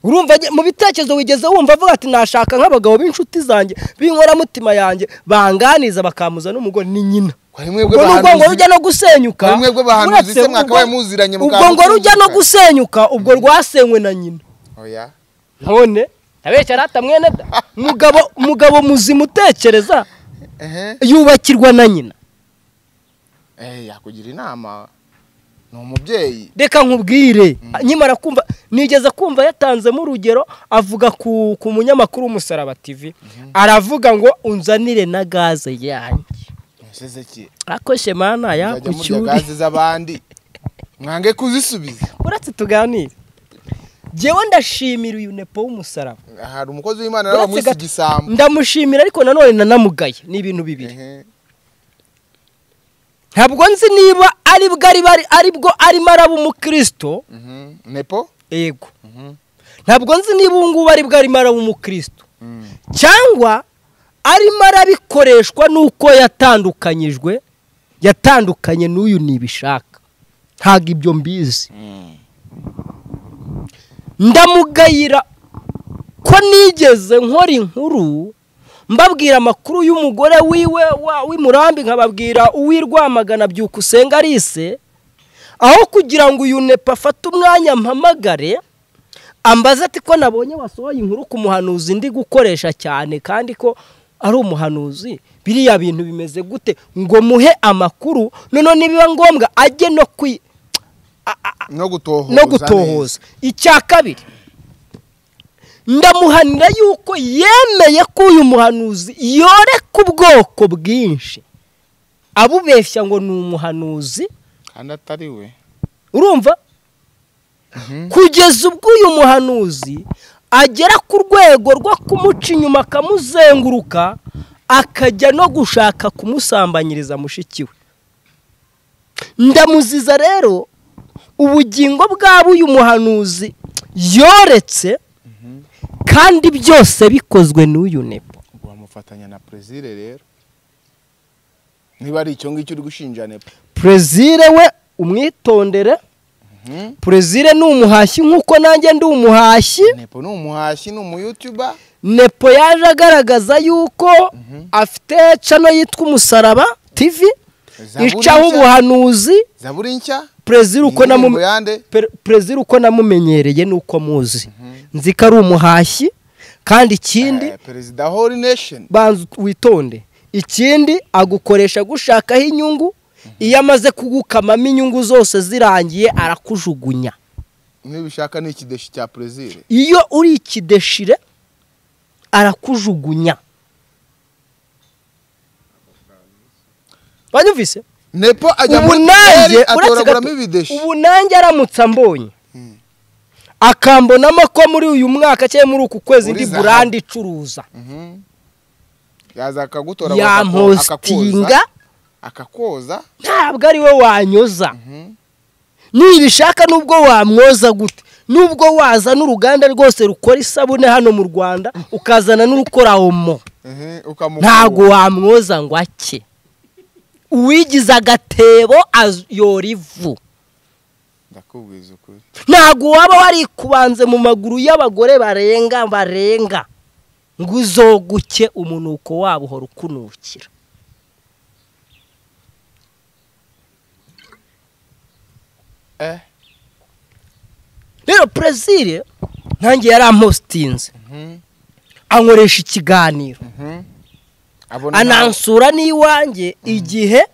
S5: urumva njye- mu bitekerezo wigeze wumva avuga ati nashaka nk'abagabo b'inshuti zanjye b'inkoramutima yanjye banganiza bakampuza n'umugore ni nyina
S2: kwari mwebwe
S5: ubwo n'ubwo ngo
S2: bahanuzi
S5: rujya no gusenyuka
S2: Muri mwebwe bahanuzi
S5: uretse
S2: se mwakabaye
S5: ubwo-
S2: muziranye
S5: ubwo ngo
S2: mukamutunguka.
S5: rujya no gusenyuka ubwo rwasenywe na nyina
S2: oya
S5: none abeshya rata mwene da mugabo mugabo muzima utekereza
S2: ehe
S5: yubakirwa na nyina
S2: eh yakugira inama ni umubyeyi
S5: reka nkubwire nkimara kumva nigeze kumva yatanzemo urugero avuga ku ku munyamakuru w'umusaraba tivi aravuga ngo unzanire na gaze yanjye
S2: mwaseze ki
S5: ariko shema naya
S2: muzajya
S5: ku
S2: murya
S5: cyuri
S2: gaze z'abandi mwange kuzisubiza
S5: uretse tuganire njyewe ndashimira uyu nepo w'umusaraba
S2: hari umukozi w'imana nawe
S5: Uretse
S2: wamwise
S5: gato-
S2: igisambo
S5: ndamushimira ariko nanone nanamugaye ni ibintu bibiri
S2: Ehe.
S5: ntabwo nzi niba ari bwo ari bari- ari bwo arimo araba umukristo
S2: Mhm. nepo
S5: yego ntabwo nzi niba ubu ngubu ari bwo arimo araba umukristo
S2: Mm.
S5: cyangwa arimo arabikoreshwa n'uko yatandukanyijwe yatandukanye n'uyu ntibishaka ntabwo ibyo mbizi ndamugayira ko nigeze nkora inkuru mbabwira amakuru y'umugore wiwe wa- w'imurambi nkababwira uw'irwamagana byuka usenga arise aho kugira ngo uyu nepa afate umwanya mpamagare ambaza ati ko nabonye wasohoye inkuru ku muhanuzi ndi gukoresha cyane kandi ko ari umuhanuzi biriya bintu bimeze gute ngo muhe amakuru noneho nibiba ngombwa ajye no kwi
S2: no gutohoza
S5: no
S2: neza.
S5: gutohoza icya kabiri ndamuhanira yuko yemeye ko uyu muhanuzi yoreka ubwoko bwinshi abubeshya ngo ni umuhanuzi
S2: kandi atari we
S5: urumva kugeza ubwo uyu muhanuzi agera ku rwego rwo kumuca inyuma akamuzenguruka akajya no gushaka kumusambanyiriza mushiki we ndamuziza rero ubugingo bwaba uyu muhanuzi yoretse kandi byose bikozwe n'uyu nepo
S2: ubwo bamufatanya na prezire rero niba ari icyo ngicyo uri gushinja nepo
S5: perezire we umwitondere
S2: Mhm.
S5: perezire ni umuhashyi nk'uko nanjye ndi umuhashyi
S2: nepo ni umuhashyi ni umuyutuba
S5: nepo yaje agaragaza yuko afite cano yitwa umusaraba tv
S2: Zaburi
S5: icaho
S2: nshya.
S5: ubuhanuzi
S2: zaburi nshya
S5: perezida uko
S2: Indirimbo
S5: namu-
S2: yande?
S5: Per- perezida uko namumenyereye nuko muzi nzi ko ari umuhashyi kandi ikindi
S2: Eh, perezida whole nation
S5: banza witonde ikindi agukoresha gushakaho inyungu iyo amaze kugukamamo inyungu zose zirangiye arakujugunya
S2: nibishaka ni ikideshi cya prezire
S5: iyo uri ikideshire arakujugunya banyumvise
S2: nepo ajya
S5: ubu
S2: muri
S5: nanjye
S2: Kigali
S5: uretse
S2: atoraguramo
S5: gato
S2: ibideshi
S5: ubu nanjye aramutse ambonye akambonamo ko muri uyu mwaka cyangwa muri uku kwezi
S2: Muri
S5: ndi
S2: zahabu.
S5: burandi icuruza
S2: Mhm. yaza akagutora
S5: yampostinga
S2: akakoza
S5: ntabwo ari we wanyoza
S2: Mhm.
S5: nibishaka nubwo wamwoza gute nubwo waza n'uruganda rwose rukora isabune hano mu rwanda ukazana n'urukora omo
S2: Mhm, ukamukuba.
S5: ntabwo wamwoza ngo ake uwigize agatebo az- yora ivu
S2: ndakubwiza ukuri
S5: ntabwo waba warikubanze mu maguru y'abagore barenga barenga ngo uzoguke umunuko wabo uhora ukunukira
S2: Eh.
S5: rero perezire ntange yari amustinze
S2: Mhm,
S5: ankoresha ikiganiro
S2: mhm. abona
S5: anansura n'iwanjye igihe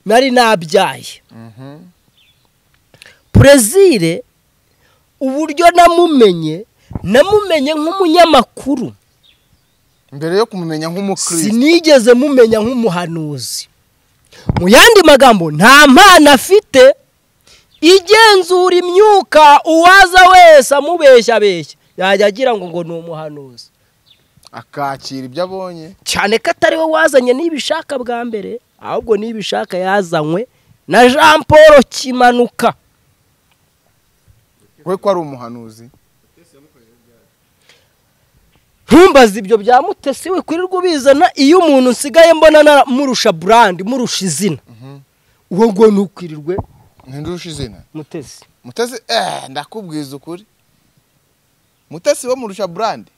S5: nari nabyaye
S2: Mhm.
S5: perezire uburyo namumenye namumenye nk'umunyamakuru
S2: mbere yo kumumenya nk'umukristo
S5: sinigeze mumenya nk'umuhanuzi mu yandi magambo nta mpano afite igenzura imyuka uwaza wese amubeshya beshya yajya agira ngo ngo ni umuhanuzi
S2: akakira ibyo abonye
S5: cyane ko atari we wazanye n'ibishaka bwa mbere ahubwo n'ibishaka yazanywe na jean paul kimanuka
S2: we ko ari umuhanuzi
S5: ntumbaze ibyo bya mutesi we kwirirwa ubizana iyo umuntu nsigaye mbona na- murusha burandi murusha izina uwo ngo ntukwirirwe
S2: ntindusha izina
S5: mutesi
S2: mutesi eh ndakubwiza ukuri mutesi wo murusha burandi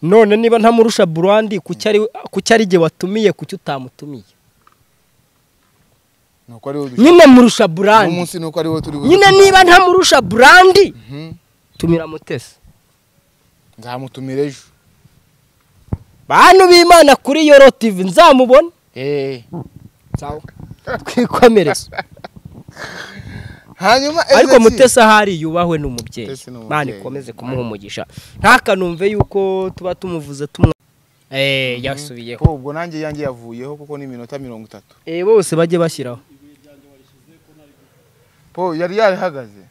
S5: none niba ntamurusha burandi kuki ari igihe watumiye kuki utamutumiye
S2: nuko ari wowe
S5: nyine murusha burandi
S2: umunsi nuko ari wowe turi bu-
S5: nyine niba ntamurusha burandi
S2: Mhm.
S5: tumira mutesi
S2: nzamutumira ejo
S5: bantu b'imana kuri yoro tivi nzamubona
S2: eh
S5: twikomereze
S2: hanyuma
S5: ariko
S2: Ezeki-
S5: mutesi ahari yubahwe ni umubyeyi
S2: Mutesi ni umubyeyi.
S5: mwana ikomeze kumuha umugisha ntakanumve yuko tuba tumuvuze tumwa eee yasubiyeho
S2: Oh, ubwo nanjye yanjye yavuyeho kuko ni iminota mirongo itatu
S5: eee bose bajye bashyiraho
S2: po yari yarihagaze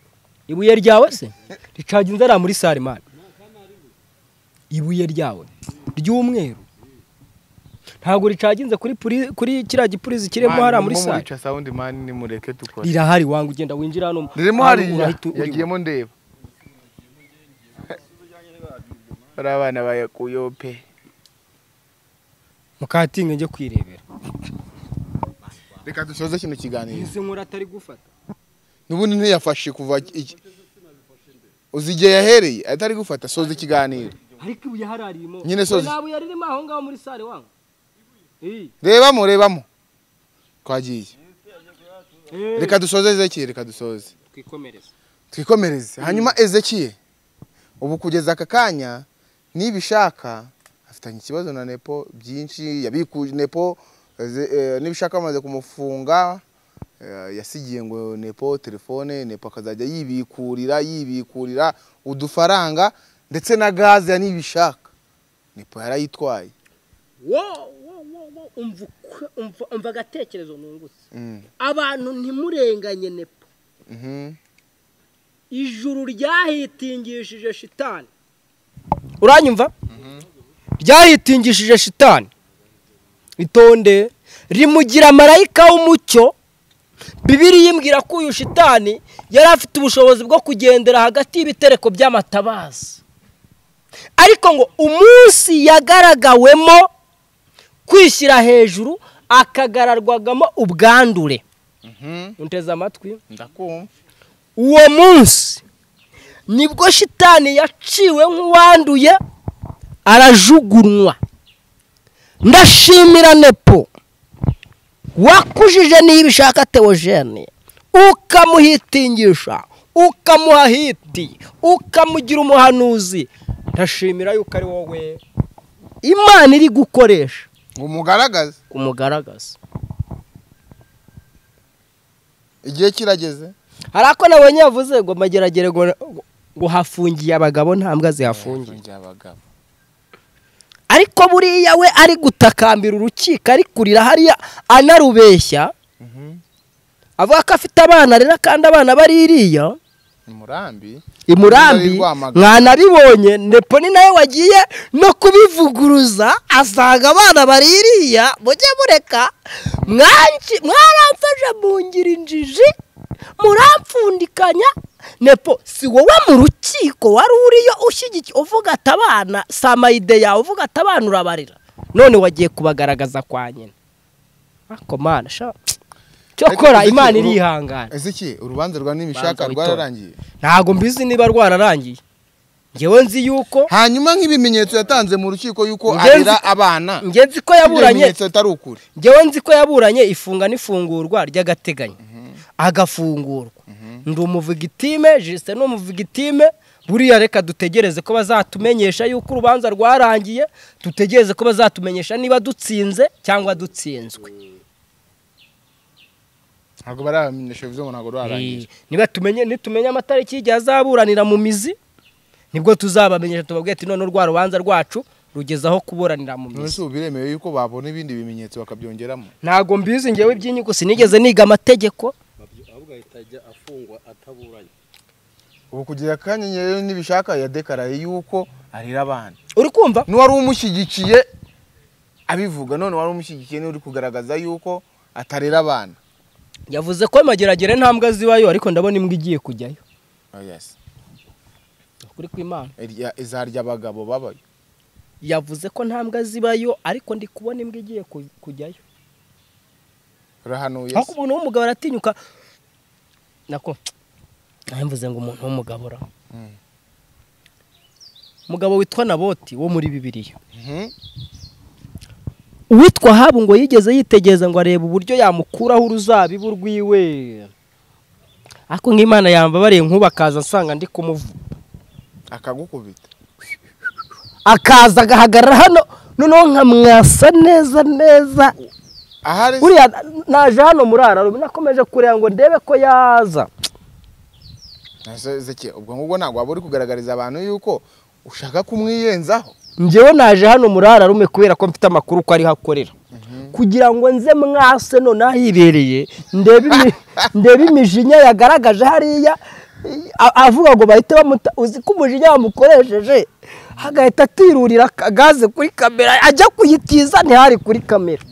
S5: ibuye ryawe se ricaga inzara muri sare mani ibuye ryawe ry'umweru ntabwo ricaginze kuri puri- kuri kiriya gipurizi kirimo hariya muri sare
S2: bica sound man nimureke dukore
S5: rirahari wanga ugenda winjira hano
S2: ririmo
S5: hano
S2: hariya
S5: urahita uribona.
S2: yagiyemo ndeba bari abana bayakuyeho pe
S5: mukatinge njye kwirebera
S2: reka dusoze kino kiganiro
S5: izi nkuru atari gufata
S2: n'ubundi ntiyafashe kuva iki uzi igihe yahereye atari gufata soza ikiganiro
S5: ariko ibuye hararimo
S2: Nyine soze.
S5: ntabwo yaririmo aho ngaho muri sare wanga Iyi.
S2: rebamo rebamo twagiye
S5: Eh,
S2: reka dusoze ezekiye reka dusoze
S5: twikomereze
S2: twikomereze hanyuma ezekiye ubu kugeza aka kanya nibishaka afitanye ikibazo na nepo byinshi yabikuje nepo eze- eh, nibishaka bamaze kumufunga eh, yasigiye ngo nepo telefone nepo akazajya yibikurira yibikurira udufaranga ndetse na gaze ya nibishaka nepo yarayitwaye
S5: wo wo wo wo umva uko- umva- umva agatekerezo nungutse
S2: Mm,
S5: abantu ntimurenganye nepo
S2: mhm.
S5: ijuru ryahitingishije shitani uranyumva ryahitingishije shitani itonde rimugira marayika w'umucyo bibiri yimbwira ko uyu shitani yari afite ubushobozi bwo kugendera hagati y'ibitereko by'amatabaza ariko ngo umunsi yagaragawemo kwishyira hejuru akagararwagamo ubwandure unteze amatwi
S2: ndakumva
S5: uwo munsi nibwo shitani yaciwe nk'uwanduye arajugunywa ndashimira nepo wakujije niba ishaka tewojene ukamuhitingisha ukamuha hiti ukamugira umuhanuzi ndashimira yuko ari wowe imana iri gukoresha
S2: ngo mugaragaze
S5: kumugaragaza
S2: igihe kirageze
S5: hari ako nabonye yavuze ngo mageragere ngo ngo hafungiye abagabo nta mbwa zihafungiye
S2: abagabo
S5: ariko buriya we ari gutakambira urukiko ari kurira hariya anarubeshya avuga ko afite abana arera kandi abana bari iriya
S2: umurambi
S5: i murambi
S2: Bari Rwamagana.
S5: mwanabibonye nepo ni nawe wagiye no kubivuguruza asanga abana bari iriya mujye mureka mwanji- mwaramfashe mungira injiji murampfundikanya nepo si wowe mu rukiko wari uriyo ushyigikiye uvuga ati abana samayide yawe uvuga ati abana urabarira none wagiye kubagaragaza kwa nyina ariko mana sha cyokora
S2: Ariko
S5: imana
S2: Ezekiel,
S5: irihangana
S2: Ezekiel urubanza rwa nibishaka
S5: Urubanza witore.
S2: rwararangiye
S5: ntabwo mbizi niba rwararangiye ngewe nzi yuko
S2: hanyuma nk'ibimenyetso yatanze mu rukiko yuko
S5: Ngenzi-
S2: arera abana
S5: ngewe nzi ko
S2: ibyo
S5: yaburanye
S2: bimenyetso atari ukuri
S5: ngewe nzi ko yaburanye ifunga n'ifungurwa ry'agateganyo agafungurwa ndi umuvugitime jisite ni umuvugitime buriya reka dutegereze ko bazatumenyesha yuko urubanza rwarangiye dutegereze ko bazatumenyesha niba dutsinze cyangwa dutsinzwe
S2: ntabwo baramenyesha bivuze ngo ntabwo rwarangiye
S5: niba tumenye nitumenya amatariki y'igihe azaburanira mu mizi nibwo tuzabamenyesha tubabwira ati none rwa rubanza rwacu rugeze aho kuburanira mu mizi
S2: nonese ubu biremewe yuko babona ibindi bimenyetso bakabyongeramo
S5: ntabwo mbizi ngewe iby'inyungu sinigeze niga amategeko
S3: ahubwo ahita ajya afungwa ataburanye
S2: ubu kugira akanya rero nibishaka yadekaraye yuko arera abana
S5: uri kumva
S2: n'uwari umushyigikiye abivuga none wari umushyigikiye niwe uri kugaragaza yuko atarera abana
S5: yavuze ko mageragere nta mbwa zibayo ariko ndabona imbwa igiye kujyayo
S2: yes
S5: ukuri kw'imana
S2: Irya- izarya abagabo babayo
S5: yavuze ko nta mbwa zibayo ariko ndi kubona imbwa igiye ku- kujyayo
S2: urahanuye
S5: ariko umuntu w'umugabo aratinyuka nako nawe mvuze ngo umuntu w'umugabo ra
S2: Mm.
S5: umugabo witwa naboti wo muri bibiliya
S2: Mhm.
S5: uwitwa habu ngo yigeze yitegereza ngo arebe uburyo yamukuraho uruzabibu rwiwe ariko nk'imana yambabariye nk'ubu akaza nsanga ndi kumuvu
S2: akagukubita
S5: akaza agahagarara hano noneho nkamwasa neza neza
S2: ahari
S5: uriya naje hano murara nakomeje kureba ngo ndebe ko yaza
S2: Ese zeke ubwo ngubwo ntabwo waba uri kugaragariza abantu yuko ushaka kumwiyenzaho
S5: njyewe naje hano muri ararume kubera ko mfite amakuru ko ariho akorera kugira ngo nze mwase noneho ahibereye ndebe imi- ndebe imijinya yagaragaje hariya a- avuga ngo bahite bamuta uzi ko umujinya bamukoresheje agahita atirurira gaze kuri kamera ajya kuyitiza ntihari kuri kamera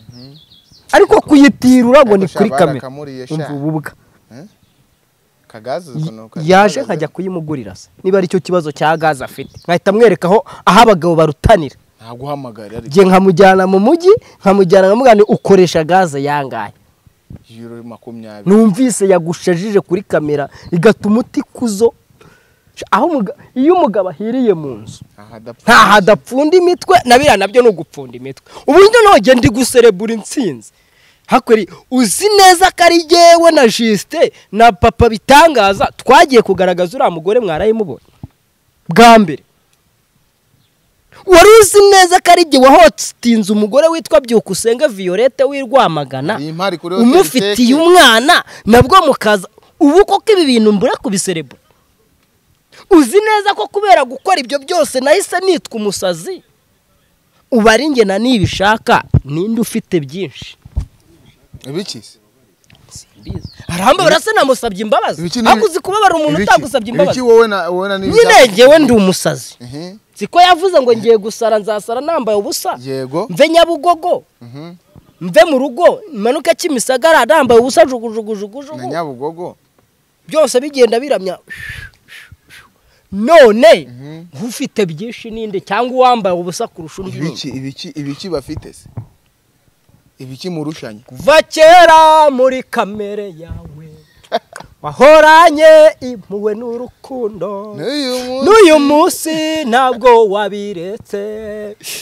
S5: ariko kuyitirura ngo ni
S2: Ariko
S5: kuri
S2: sha
S5: kamera
S2: barakamuriye sha.
S5: umva ububwa
S2: kagazi
S5: yaje nkajya kuyimugurira se niba ari cyo kibazo cya gaze afite nkahita mwerekaho aho abagabo barutanira
S2: ntaguhamagara ariko
S5: njye nkamujyana mu mujyi nkamujyana nkamubwira nti ukoresha gaze yangahe
S2: yuro makumyabiri
S5: numvise yagushajije kuri kamera igatuma utikuzo aho umuga- iyo umugabo ahiriye mu nzu
S2: aha adapfa
S5: ntaho adapfunda imitwe na biriya nabyo ni ugupfunda imitwe uburyo nogenda ndi guserebura intsinzi hakwiri uzi neza ko ari jyewe na jisite na papa bitangaza twagiye kugaragaza uriya mugore mwarayimubonye bwa mbere wari uzi neza ko ari jye wahotinze umugore witwa byukusenga violette w'i rwamagana
S2: Iyi mpari kuri hoteli
S5: umufitiye
S2: iteke.
S5: umwana nabwo mukaza ubu koko ibi bintu mbura kubiserebura uzi neza ko kubera gukora ibyo byose nahise nitwa umusazi uba ari njye na nibishaka ninde ufite byinshi
S2: ibiki
S5: aramba barasa namusabye imbabazi
S2: Ibiki ni-
S5: hakuzi kubabara umuntu
S2: ibiki?
S5: utagusabye imbabazi
S2: ibiki wowe na wowe na nibyo
S5: nyine njyewe ndi umusazi
S2: Mhm.
S5: si ko yavuze ngo ngiye gusara nzasara nambaye ubusa
S2: yego
S5: mve nyabugogo
S2: Mhm.
S5: mve mu rugo manuke kimisagara nambaye ubusa jugujugujugujugu
S2: na nyabugogo
S5: byose bigenda biramya none ufite byinshi ninde cyangwa uwambaye ubusa kurusha undi ni nde?
S2: ibiki ibiki ibiki bafite se ibiki murushanye
S5: kuva kera muri kamere yawe wahoranye impuhwe n'urukundo
S2: n'uyu munsi
S5: n'uyu munsi ntabwo wabiretse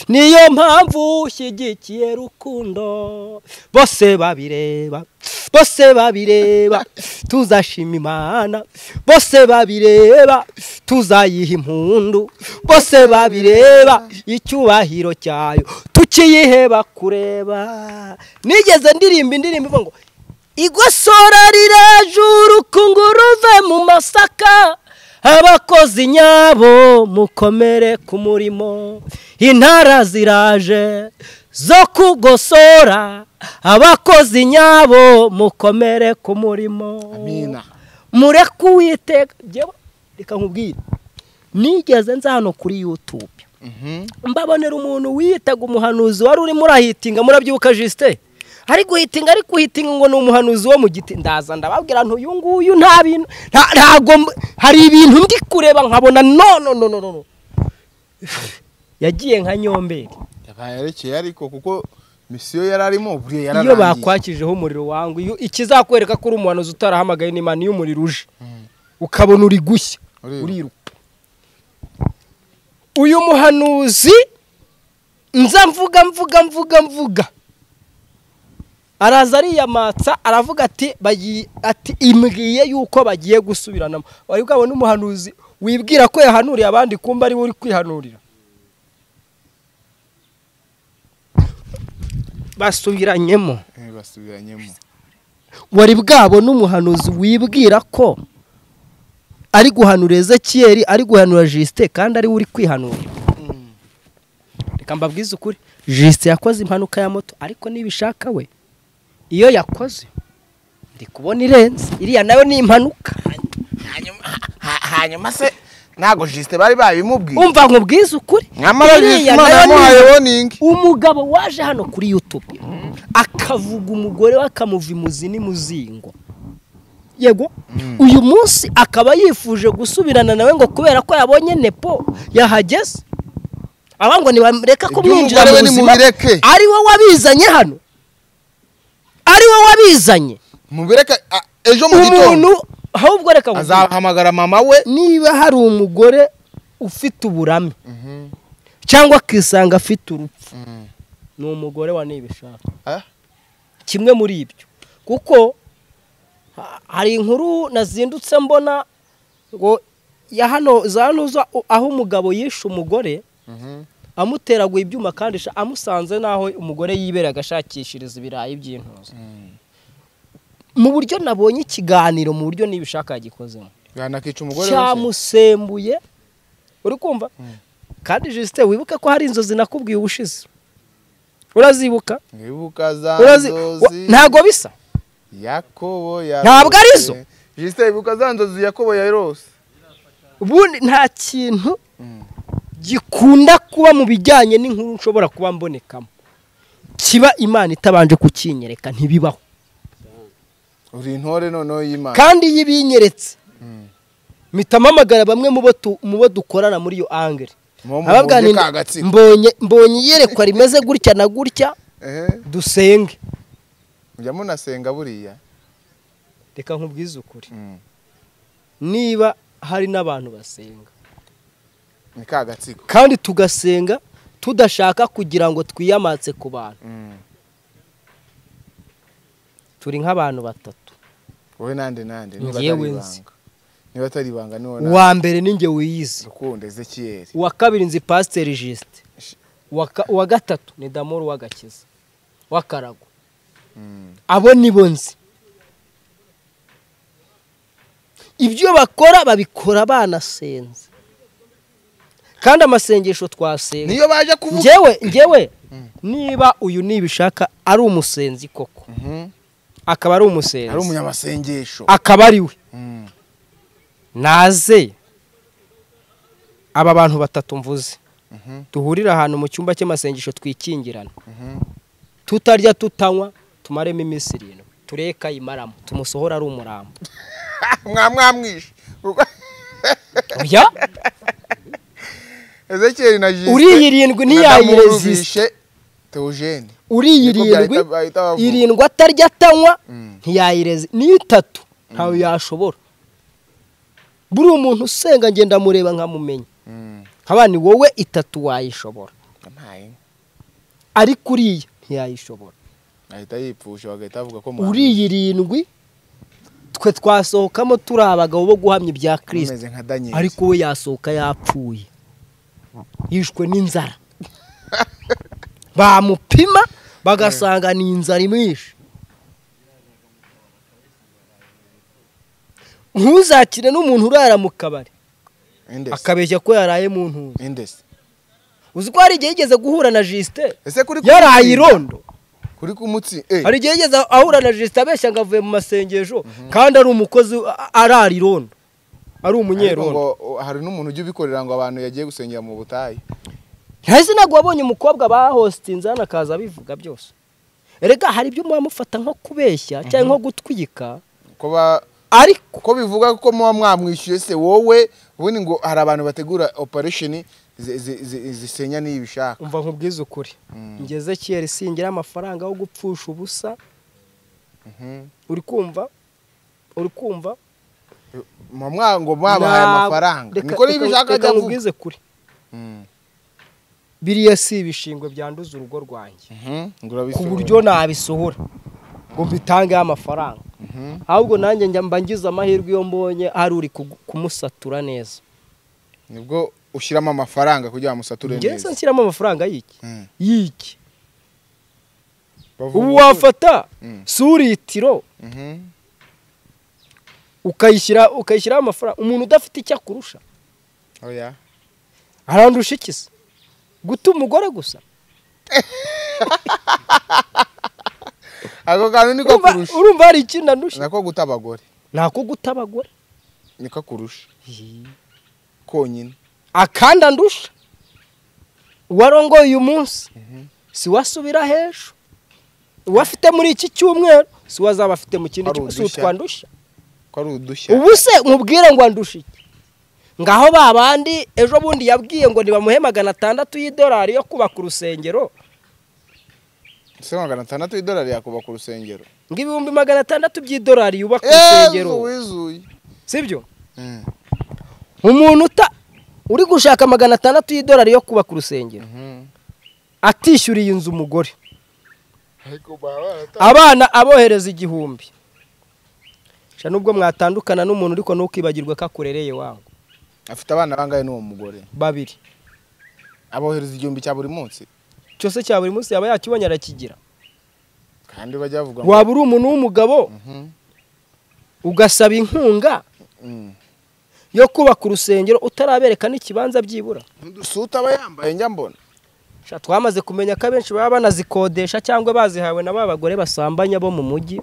S5: niyo mpamvu ushyigikiye rukundo bose babireba bose babireba tuzashima imana bose babireba tuzayiha impundu bose babireba icyubahiro cyayo tukiyiheba kureba nigeze ndirimba indirimbo ivuga ngo igosora rirajura ukunguru uve mu masaka abakozi nyabo mukomere ku murimo intara ziraje zo kugosora abakozi nyabo mukomere ku murimo
S2: amina
S5: mureke uwiteka Jyewe, reka nkubwire nigeze nza hano kuri yutube
S2: Mhm.
S5: mbabonera umuntu wiyitaga umuhanuzi wari urimo urahitinga murabyibuka jisite ari guhitinga ari guhitinga ngo ni umuhanuzi wo mu giti ndaza ndababwira ntuyu nguyu nta bintu nta- ntago mb- hari ibintu ndi kureba nkabona no no no no no yagiye nka nyomberi
S2: yabaye arekeye ariko kuko misiyo yari arimo buriya
S5: iyo
S2: yararangiye
S5: bakwakijeho umuriro wangu iyo- ikizakwereka ko uri umuhanuzi utarahamagaye ni imana iyo umuriro uje ukabona uri gushya
S2: Uriruka.
S5: uriruka uyu muhanuzi nza mvuga mvuga mvuga mvuga araza ariyamatsa aravuga ati bayi- ati imbwiye yuko bagiye gusubiranamo wari bwabone umuhanuzi wibwira ko yahanuriye abandi kumba ari we uri kwihanurira basubiranyemo
S2: Eh, basubiranyemo
S5: wari bwabone umuhanuzi wibwira ko ari guhanura ezekiyeri ari guhanura jisite kandi ari we uri kwihanura reka mbabwize ukuri jisite yakoze impanuka ya moto ariko nibishaka we iyo yakoze ndi kubona irenze iriya nayo ni impanuka
S2: Ha- hanyuma se ntago jisite bari babimubwiye
S5: umva nkubwize ukuri
S2: nyamara jisite
S5: iriya
S2: imana
S5: nayo
S2: yamuhaye
S5: ni
S2: woningi
S5: umugabo waje hano kuri yutube akavuga umugore we akamuva imuzi n'imuzingo yego uyu munsi akaba yifuje gusubirana nawe ngo kubera ko yabonye nepo yahageze aba ngo ntibareka kumwinjira
S2: Iby'umugore we
S5: mu buzima
S2: nimubireke.
S5: ari we wabizanye hano ari we wabizanye
S2: mubireke a- ejo mu
S5: umuntu
S2: gitondo
S5: ahubwo reka nkubwire.
S2: azahamagara mama we
S5: niba hari umugore ufite uburame cyangwa akisanga afite urupfu ni umugore wa nibishaka
S2: Ah.
S5: kimwe muri ibyo kuko ha- hari inkuru nazindutse mbona ngo ya hano za hano zo aho umugabo yishe umugore amuteraguye ibyuma kandi sha- amusanze n'aho umugore yibera agashakishiriza ibirayi by'intuza mu buryo nabonye ikiganiro mu buryo nibishaka yagikozemo
S2: yanakica umugore wese
S5: cyamusembuye uri kumva kandi jisite wibuke ko hari inzozi nakubwiye ubushize urazibuka
S2: wibuka za
S5: Urazi- wa-
S2: nzozi
S5: ntabwo bisa
S2: yakobo yarose
S5: Ntabwo ari zo.
S2: jisite wibuka za nzozi yakobo yarose
S5: ubundi nta kintu gikunda kuba mu bijyanye n'inkuru nshobora kuba mbonekamo kiba imana itabanje kukinyereka ntibibaho
S2: uri intore noneho y'imana
S5: kandi iyo ibinyeretse mpita mpamagara bamwe mu bo tu- mu bo dukorana muri iyo angere
S2: Mu- mu-
S5: abaganira
S2: mu- ka gatsiko.
S5: mbonye mbonye iyerekwa rimeze gutya na gutya
S2: ehe
S5: dusenge
S2: mujya munasenga buriya
S5: reka nkubwize ukuri
S2: Mm.
S5: niba hari n'abantu basenga
S2: ni ka gatsiko
S5: kandi tugasenga tudashaka kugira ngo twiyamatse ku bantu
S2: Mm.
S5: turi nk'abantu batatu
S2: wowe nande nande niba atari
S5: Njyewe nzi.
S2: ibanga niba atari ibanga niwo nande
S5: uwa mbere ni njye wiyizi
S2: rukundo ezekiyeri
S5: uwa kabiri nzi pasiteri jisite uwa ka- uwa gatatu ni damoru w'agakiza w'akarago abo nibo nzi ibyo bakora babikora banasenze kandi amasengesho twasenga
S2: niyo baje kuvuga
S5: ngewe ngewe niba uyu nibishaka ari umusenzi koko
S2: Mhm.
S5: akaba ari umusenzi
S2: ari umunyamasengesho
S5: akaba ari we
S2: Mm.
S5: naze aba bantu batatu mvuze duhurire ahantu mu cyumba cy'amasengesho twikingirana tutarya tutanywa tumaremo iminsi irindwi tureka imaramo tumusohora ari umurambo
S2: mwamwamwishe
S5: oya
S2: ezekiyeri na jisite
S5: uriyi irindwi ntiyayirezisita
S2: ntiyayirezishe teogene
S5: uriyi
S2: Niko
S5: irindwi
S2: byahita- bahita bavuga.
S5: irindwi atarya atanywa ntiyayirezi ni itatu ntawe yashobora buriya umuntu usenga ngenda mureba nkamumenya nk'abandi wowe itatu wayishobora
S2: ntaye
S5: ariko uriya ntiyayishobora
S2: ahita yipfusha bagahita bavuga ko
S5: uriya irindwi twe twasohokamo turi abagabo bo guhamya ibya kirisita
S2: ameze nka daniel
S5: ariko we yasohoka yapfuye yishwe n'inzara bamupima bagasanga ni inzara imwishe ntuzakire n'umuntu urara mu kabari
S2: indesi
S5: akabeshya ko yaraye mu ntuza
S2: indesi
S5: uzi ko hari igihe yigeze guhura na jisite
S2: ese kuri
S5: yaraye
S2: kumutsinda-
S5: irondo
S2: kuri kumutsi eh
S5: hari igihe yigeze ahura na jisite abeshya ngo avuye mu masengesho kandi ari umukozi a- arara irondo ari
S2: ariko
S5: umunyerondo
S2: ngo o, hari n'umuntu ujya ubikorera ngo abantu yagiye gusengera mu butayu
S5: hasi ntabwo wabonye umukobwa bahositinze hano akaza abivuga byose erega hari ibyo muba mufata nko kubeshya cyangwa nko gutwika
S2: ko ba-
S5: ariko
S2: ko bivuga ko muba mwamwishyuye se wowe ubundi ngo hari abantu bategura operation zi- zi- zi- zisenya niyo ibishaka
S5: umva nkubwize ukuri ngeze kiyeri singira amafaranga yo gupfusha ubusa uri kumva uri kumva
S2: muba mwa- ngo mwabahaye
S5: Na-
S2: amafaranga
S5: reka-
S2: niko niyo
S5: reka-
S2: ibishaka
S5: reka
S2: ajya avuga
S5: nkubwize kuri biriya si ibishingwe byanduza urugo rwanjye ku buryo nabisohora ngo mbitangeho amafaranga ahubwo nanjye njya mba ngize amahirwe iyo mbonye hari uri kugu- kumusatura neza
S2: nibwo ushyiramo amafaranga kugira ngo musature
S5: ngeze
S2: neza
S5: nshyiramo amafaranga y'iki
S2: Mm.
S5: y'iki
S2: Bavuga
S5: ubu
S2: ko-
S5: wafata
S2: Mm.
S5: suritiro
S2: Mhm.
S5: ukayishyira ukayishyiraho amafaranga umuntu udafite icyo akurusha
S2: oya
S5: arandusha iki se guta umugore gusa
S2: ako kantu niko
S5: Urumva-
S2: kurusha
S5: urumva hari ikindi andusha
S2: nako guta abagore
S5: nako guta abagore
S2: niko kurusha konyine
S5: akandi andusha uwarongoye uyu munsi si wasubira hejuru uwafite muri iki cyumweru si wazaba afite mu kindi
S2: Hari
S5: cyumweru si
S2: udushya.
S5: utwandusha
S2: ko ari udushya
S5: ubu se nkubwire ngo andushe iki ngaho ba bandi ejo bundi yabwiye ngo nibamuhe magana atandatu y'idolari yo kubaka urusengero
S2: ese magana atandatu y'idolari yakubaka urusengero
S5: ngo ibihumbi magana atandatu by'idolari yubaka urusengero
S2: eee wizuye
S5: sibyo umuntu uta uri gushaka magana atandatu y'idolari yo kubaka urusengero atishyuriye inzu umugore abana abohereza igihumbi sha nubwo mwatandukana n'umuntu ariko ntukibagirwe ko akurereye wangu
S2: afite abana bangahe n'uwo mugore
S5: babiri
S2: abohereza igihumbi cya buri munsi
S5: cyose cya buri munsi yaba yakibonye arakigira
S2: kandi bajya bavuga ngo
S5: waba uri umuntu w'umugabo
S2: Mhm.
S5: ugasaba inkunga
S2: Mm.
S5: yo kubaka urusengero utarabereka n'ikibanza byibura
S2: udusuta aba yambaye njya mbona
S5: Sha, twamaze kumenya ko abenshi baba banazikodesha cyangwa bazihawe na ba bagore basambanya bo mu mujyi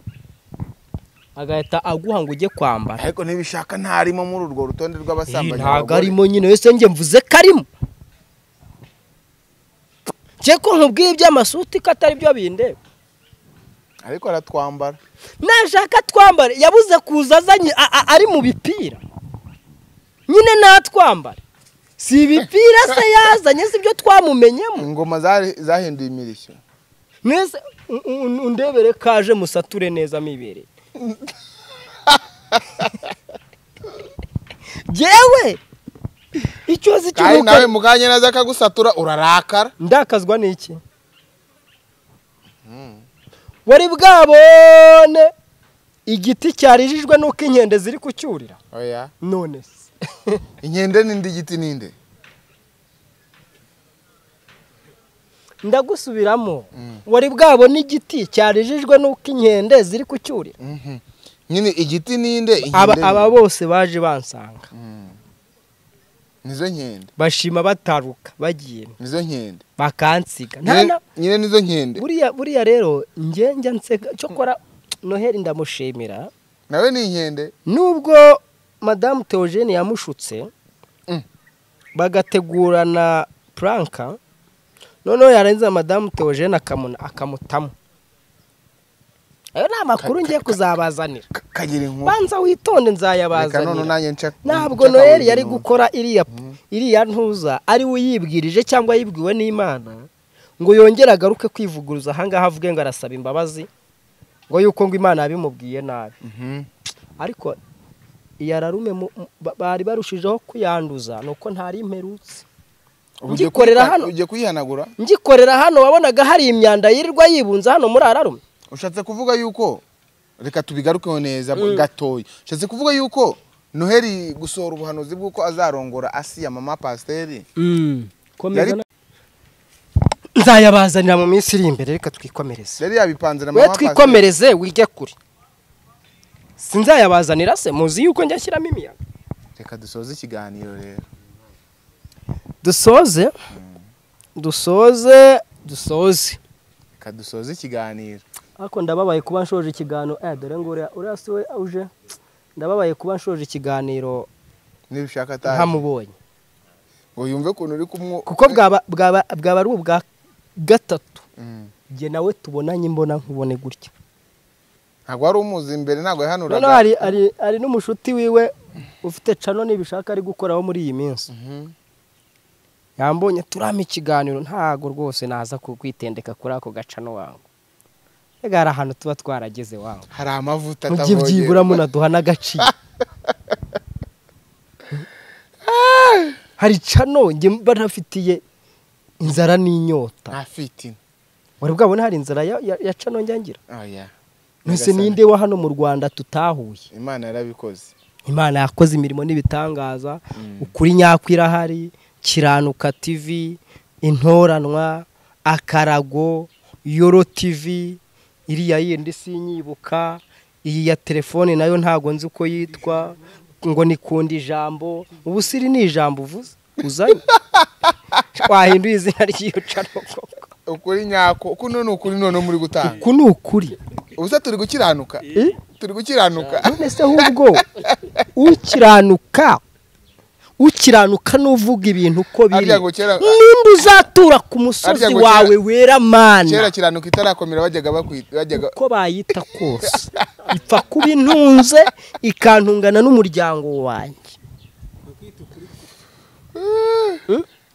S5: agahita aguha ngo ujye kwambara
S2: ariko ntibishaka ntarimo muri urwo rutonde
S5: Ih,
S2: rw'abasambanyi
S5: ntago
S2: abagore.
S5: arimo nyine wese njye mvuze ko arimo nje ko nkubwiye iby'amasuti ko atari byo binde
S2: ariko aratwambara
S5: nashaka twambare yabuze kuza azanye a- a- ari mu bipira nyine natwambare si ibipira se yazanye si byo twamumenyemo
S2: ingoma zari- zahinduye imirishyo
S5: mwese un- un- undebere kaje musature neza mibereye jewe icyo nzi
S2: kandi
S5: kinuka
S2: nawe muganye neza akagusatura urarakara
S5: ndakazwa n'iki wari bwabone igiti cyarijijwe n'uko inkende ziri kucyurira
S2: oya
S5: none se
S2: inkende n'indi giti n'inde
S5: ndagusubiramo wari bwabone igiti cyarijijwe n'uko inkende ziri kucyurira
S2: Mhm. nyine igiti n'inde
S5: aba
S2: inkende
S5: aba
S2: n'inde?
S5: bose baje bansanga
S2: nizo nkende
S5: bashima bataruka bagiye
S2: nizo nkende
S5: bakansiga nta
S2: Nyine-
S5: na
S2: nyine nizo nkende
S5: buriya buriya rero njye njya nseka cyokora noheli ndamushimira
S2: nawe ni inkende
S5: nubwo madamu teogene yamushutse
S2: Mm.
S5: bagategurana puranka noneho yarangiza madamu teogene akamuna akamutamo ayo ni amakuru ngiye kuzabazanira
S2: Ka- kagira inkuru
S5: banza witonde
S2: reka none
S5: nzayabazanira
S2: nanjye nshaka
S5: ntabwo noheli yari gukora iriya iriya ntuza ari we uyibwirije cyangwa yibwiwe n'imana ngo yongere agaruke kwivuguruza ahangaha avuge ngo arasaba imbabazi ngo yuko ngo imana yabimubwiye nabi ariko iyi ararume mu- mu- ba- bari barushijeho kuyanduza ni uko ntari imperutse ngikorera hano.
S2: ugiye kuyihanagura
S5: ngikorera hano wabonaga hari imyanda yirirwa yibunze hano muri ararume
S2: ushatse kuvuga yuko reka tubigarukeho neza gatoya ushatse kuvuga yuko noheli gusohora ubuhanuzi bw'uko azarongora asiya mama pasiteri Yari- na-
S5: nzayabazanira mu minsi iri imbere reka twikomereze
S2: yari yabipanze na
S5: we
S2: mama pasiteri
S5: twikomereze wige kure sinzayabazanira se muzi yuko njya ashyiramo imiyaga
S2: reka dusoze ikiganiro rero
S5: dusoze dusoze dusoze
S2: reka dusoze ikiganiro
S5: ariko ndababaye kuba nshoje ikiganiro eh dore ngo uriya uriya si we uje ndababaye kuba nshoje ikiganiro
S2: nibishaka atazi
S5: ntamubonye
S2: ngo yumve ukuntu uri kumwo
S5: kuko bwaba bwaba bwaba ari ubwa gatatu
S2: Mm.
S5: njye nawe tubonanye imbona nkubone gutya
S2: ntabwo wari umuzi mbere
S5: noneho
S2: ntabwo yahanuraga
S5: hari hari hari n'umushuti wiwe ufite cano nibishaka ari gukoraho muri iyi minsi
S2: Mhm.
S5: yambonye turame ikiganiro ntago rwose naza kukwitendeka kuri ako gacano wangu rega hari ahantu tuba twarageze wangu
S2: hari amavuta
S5: mujye
S2: atavogerwa.
S5: byibura munaduha n'agaciro hari cano njye mba ntafitiye inzara n'inyota
S2: ntafite ino.
S5: wari bwabona hari inzara ya, ya, ya cano njyangira
S2: oya
S5: ntese
S2: Nyagasani.
S5: ninde wa hano mu rwanda tutahuye
S2: imana yarabikoze
S5: imana yakoze imirimo n'ibitangaza ukuri nyako irahari kiranuka tv intoranwa akarago yoro tv iriya yindi sinyibuka iyi ya telefone nayo ntabwo nzi uko yitwa ngo nikunda ijambo ubu siri ni ijambo uvuze uzanye wahinduye izina ry'iyo canoko
S2: ukuri nyako kuno ni ukuri noneho muri gutanga
S5: uku ni ukuri
S2: ubusa turi gukiranuka
S5: Eh?
S2: turi gukiranuka
S5: none se ahubwo ukiranuka ukiranuka n'uvuga ibintu uko biri
S2: Harya ngo kera-
S5: ninde uzatura ku
S2: Harya
S5: musozi
S2: ngo kera-
S5: wawe wera mana
S2: kera kiranuka itarakomera bajyaga bakwita bajyaga
S5: uko bayita kose ipfa kuba intunze ikantungana n'umuryango wanjye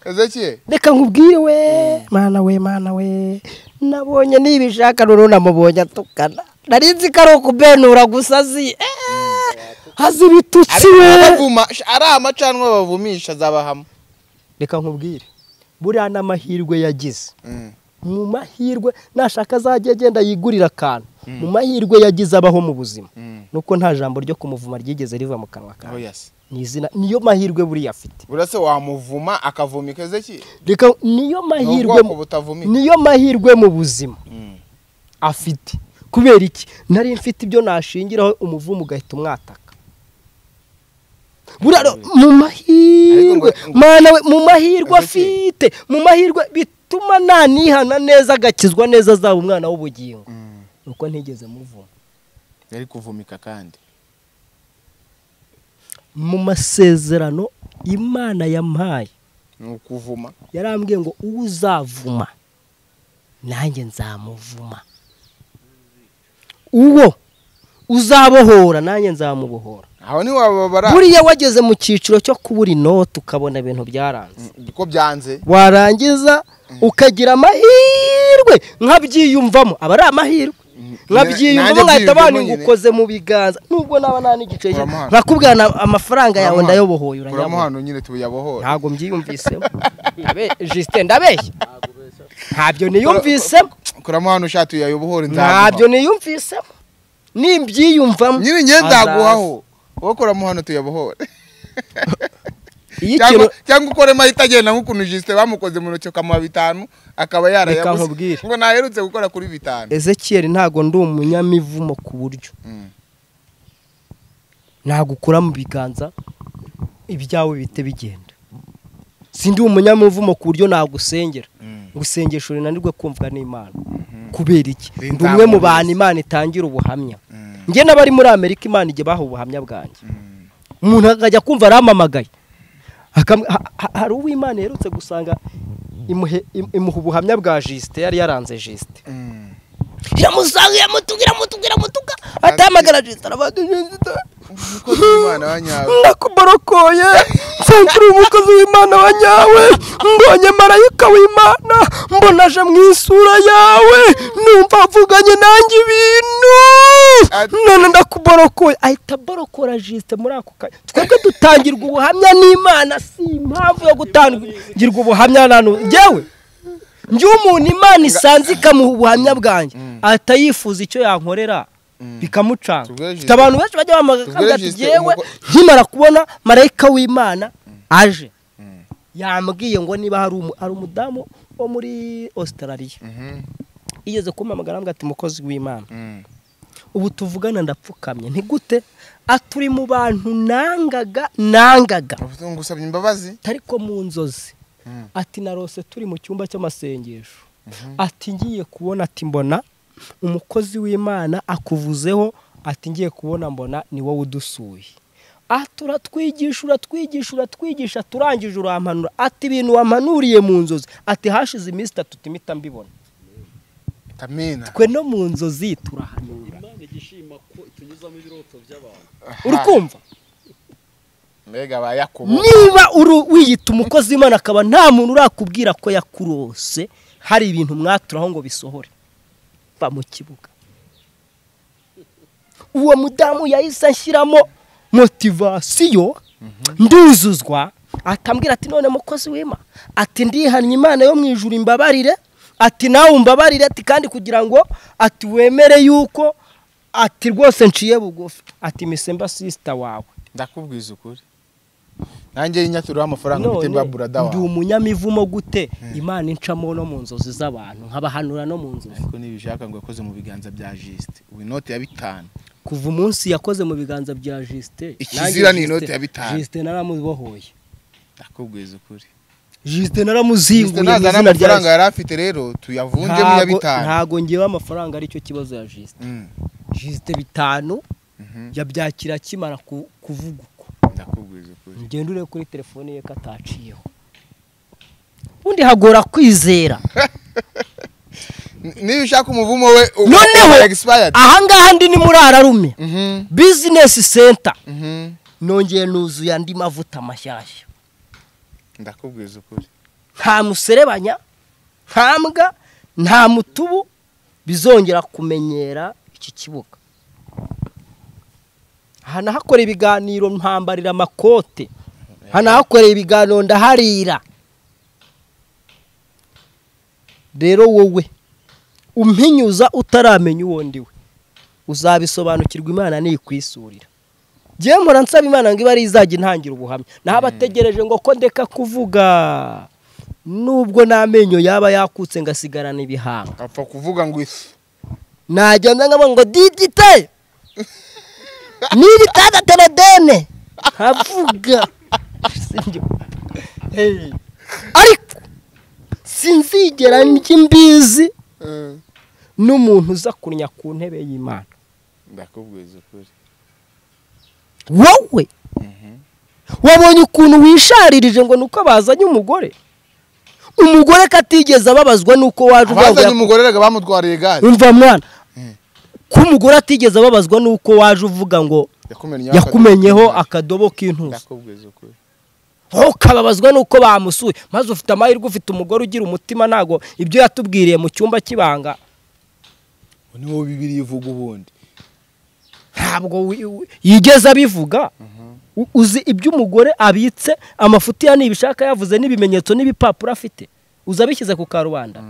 S2: ezekiye
S5: reka nkubwire we mana we mana we nabonye nibishaka rero namubonye atukana nari nzi ko ari ukubenura gusa azi eh, azi ibitutsi we
S2: abavuma ari amacanwa bavumisha azabahama
S5: reka nkubwire buriya n'amahirwe yagize mu mahirwe nashaka azajya agenda yigurira akantu mu mahirwe yagize abaho mu buzima nuko nta jambo ryo kumuvuma ryigeze riva mu kanwa kawe ni izina niyo mahirwe buriya afite
S2: uretse wamuvuma akavumika ezekiye
S5: reka niyo mahirwe
S2: ubwoko butavumika.
S5: niyo mahirwe mu buzima afite kubera iki nari mfite ibyo nashingiraho umuvumo ugahita umwataka buriya rero mu mahirwe
S2: Ariko ngo-
S5: mana we mu mahirwe
S2: Ezekiel.
S5: afite mu mahirwe bituma nanihana neza agakizwa neza azaba umwana w'ubugingo nuko ntigeze muvuma
S2: yari kuvumika kandi
S5: mu masezerano imana yampaye
S2: ni ukuvuma
S5: yarambwiye ngo uzavuma nanjye nzamuvuma uwo uzabohora nanjye nzamubohora
S2: aho ntiwababara
S5: buriya wageze mu cyiciro cyo kubura inoti ukabona ibintu byaranze
S2: ko byanze
S5: warangiza ukagira amahirwe nkabyiyumvamo aba ari amahirwe nkabyiyumvamo
S2: Nanjye
S5: nkahita
S2: byiyumvamo
S5: abantu
S2: nyine.
S5: ukoze mu biganza nubwo naba nta n'igice
S2: Uramuhana.
S5: nkakubwira na- amafaranga yawe
S2: Uramuhana.
S5: ndayobohoye uranyabona
S2: uramuhano nyine tuyabohora
S5: ntabwo mbyiyumviseho Ndabe- Justin ndabeshya ntabyo niyumvisemo
S2: kuramuhano ushaka tuyabohore nzaguha
S5: ntabyo niyumvisemo nimbyiyumvamo
S2: nyine njye nzaguhaho wowe kuramuhano tuyabohore
S5: iyo ikintu
S2: cyangwa cyangwa ukoremo ahita agenda nk'ukuntu jisite bamukoze mu ntoki ukamuha bitanu akaba yarayabuze
S5: nkubwire.
S2: ngo naherutse gukora kuri bitanu
S5: ezekiyeli ntabwo ndi umunyamivumo ku buryo
S2: Mm.
S5: ntabwo ukura mu biganza ibyawe bihite bigenda sindi umunyamivumo ku buryo nagusengera gusengesha urinanirwe kumvwa n'imana kubera iki ndi umwe mu bantu imana itangira ubuhamya njye n'abari muri amerika imana igihe baha ubuhamya bwanjye umuntu akajya kumva arampamagaye Akam- ha- ha- hari uw'imana iherutse gusanga imuhe im- imuha ubuhamya bwa jisite yari yaranze jisite yamusanga yamutugira amutugira amutuga atahamagara jisite aravuga jisite
S2: umukozi w'imana wa nyawe
S6: ndakuborokoye nsangire umukozi w'imana wa nyawe mbonye marayika w'imana mbona aje mu isura yawe numva avuganye nanjye ibintu
S2: Ati-
S6: none ndakuborokoye
S5: ahita aborokora jisite muri ako kanya twebwe dutangirwa ubuhamya n'imana si impamvu yo gutangirwa ubuhamya na n'u- njyewe njye umuntu imana isanze ikamuha ubuhamya bwanjye ahita yifuza icyo yankorera bikamucanga
S2: Tubwire Justin.
S5: Mfite abantu benshi bajya
S2: Tubwire
S5: bamagana ati
S2: Justin,
S5: njyewe
S2: umuko-
S5: nkimara kubona marayika w'imana aje yambwiye ngo niba hari umu- hari umudamu wo muri ositarariya yigeze kumpamagara ambwira ati mukozi w'imana ubu tuvugana ndapfukamye ntigute aturi mu bantu nangaga nangaga
S2: ngo usabye imbabazi
S5: ariko mu nzozi ati narose turi mu cyumba cy'amasengesho ati ngiye kubona ati mbona umukozi w'imana akuvuzeho ati ngiye kubona mbona ni wowe udusuye ati uratwigisha uratwigisha uratwigisha turangije urampanura ati ibintu wampanuriye mu nzozi ati hashize iminsi itatu timita mbibona
S2: tamina
S5: twe no mu nzozi turahanura urukumva
S2: mbega ba yakubo
S5: niba uru wiyita umukozi w'imana akaba nta muntu urakubwira ko yakurose hari ibintu mwaturaho ngo bisohore va mu kibuga uwo mudamu yahise ashyiramo motivasiyo nduzuzwa atambwira ati none mukozi w'ima ati ndihannye imana yo mu ijuru imbabarire ati nawe umbabarire ati kandi kugira ngo ati wemere yuko ati rwose nciye bugufi ati misemba sisita wawe
S2: ndakubwiza ukuri nanjye y'inyaturiho amafaranga mfite
S5: none
S2: mba burada
S5: ndi
S2: wawe
S5: umunyamivumo gute imana incamo no mu nzozi z'abantu nkabahanura no mu nzozi
S2: ariko ntibishaka ngo yakoze mu biganza bya jisite ubu inote ya bitanu
S5: kuva umunsi yakoze mu biganza bya jisite
S2: Ikizira ni inoti ya bitanu.
S5: jisite naramubohoye
S2: ndakubwiza ukuri
S5: jisite
S2: jisite
S5: naramuzinguye mu
S2: nazana
S5: izina rya
S2: amafaranga yari afite rero tuyavunje mu ya
S5: Ntago-
S2: bitanu
S5: ntago ngewe amafaranga aricyo kibazo ya jisite
S2: Mm,
S5: jisite bitanu yabyakira akimara ku- kuvuga uko
S2: ndakubwiza ukuri
S5: ngenda urebe kuri telefone ye ko ataciyeho ubundi hagora kwizera
S2: niba ushaka umuvumo we ubu-
S5: noneho
S2: ubu expired
S5: ahangaha ndi ni muri ararume
S2: Mhm,
S5: bizinesi senta
S2: mhm.
S5: nongeye nuzuye andi mavuta mashyashya
S2: ndakubwiza ukuri
S5: nta muserebanya nta mbwa nta mutubu bizongera kumenyera iki kibuga hanahakora ibiganiro mpambarira amakote hanahakorera ibiganiro ndaharira rero wowe umpinyuza utaramenya uwo ndiwe uzabisobanukirwa imana nikwisurira ngewe mpora nsaba imana ngo ibe ari izajya intangira ubuhamya naho abategereje ngo ko ndeka kuvuga nubwo n'amenyo yaba yakutse ngasigarana ibihanga
S2: apfa kuvuga ngo isi
S5: najyana nkaba ngo digite n'ibitada teredene nkavuga Hey. ariko sinzigera njya imbizi
S2: Eh,
S5: n'umuntu uza kunnya ku ntebe y'imana
S2: ndakubwiza ukuri
S5: wowe wabonye ukuntu wisharirije ngo ni uko bazanye umugore umugore katigeze ababazwa n'uko waje
S2: abazanye
S5: uvuga
S2: umugore rega bamutwariye gare
S5: umva mwana ko umugore atigeze ababazwa n'uko waje uvuga ngo
S2: yakumenyeho
S5: yakumenyeho
S2: akadobo.
S5: akadobo k'intuza
S2: ndakubwiza ukuri
S5: ukababazwa n'uko bamusuye maze ufite amahirwe ufite umugore ugira umutima ntago ibyo yatubwiriye mu cyumba cy'ibanga
S2: niwo bibiri ivuga ubundi
S5: ntabwo wi- wi- yigeze abivuga U- uzi ibyo umugore abitse amafuti ya nibishaka yavuze n'ibimenyetso n'ibipapuro afite uza abishyize ku karubanda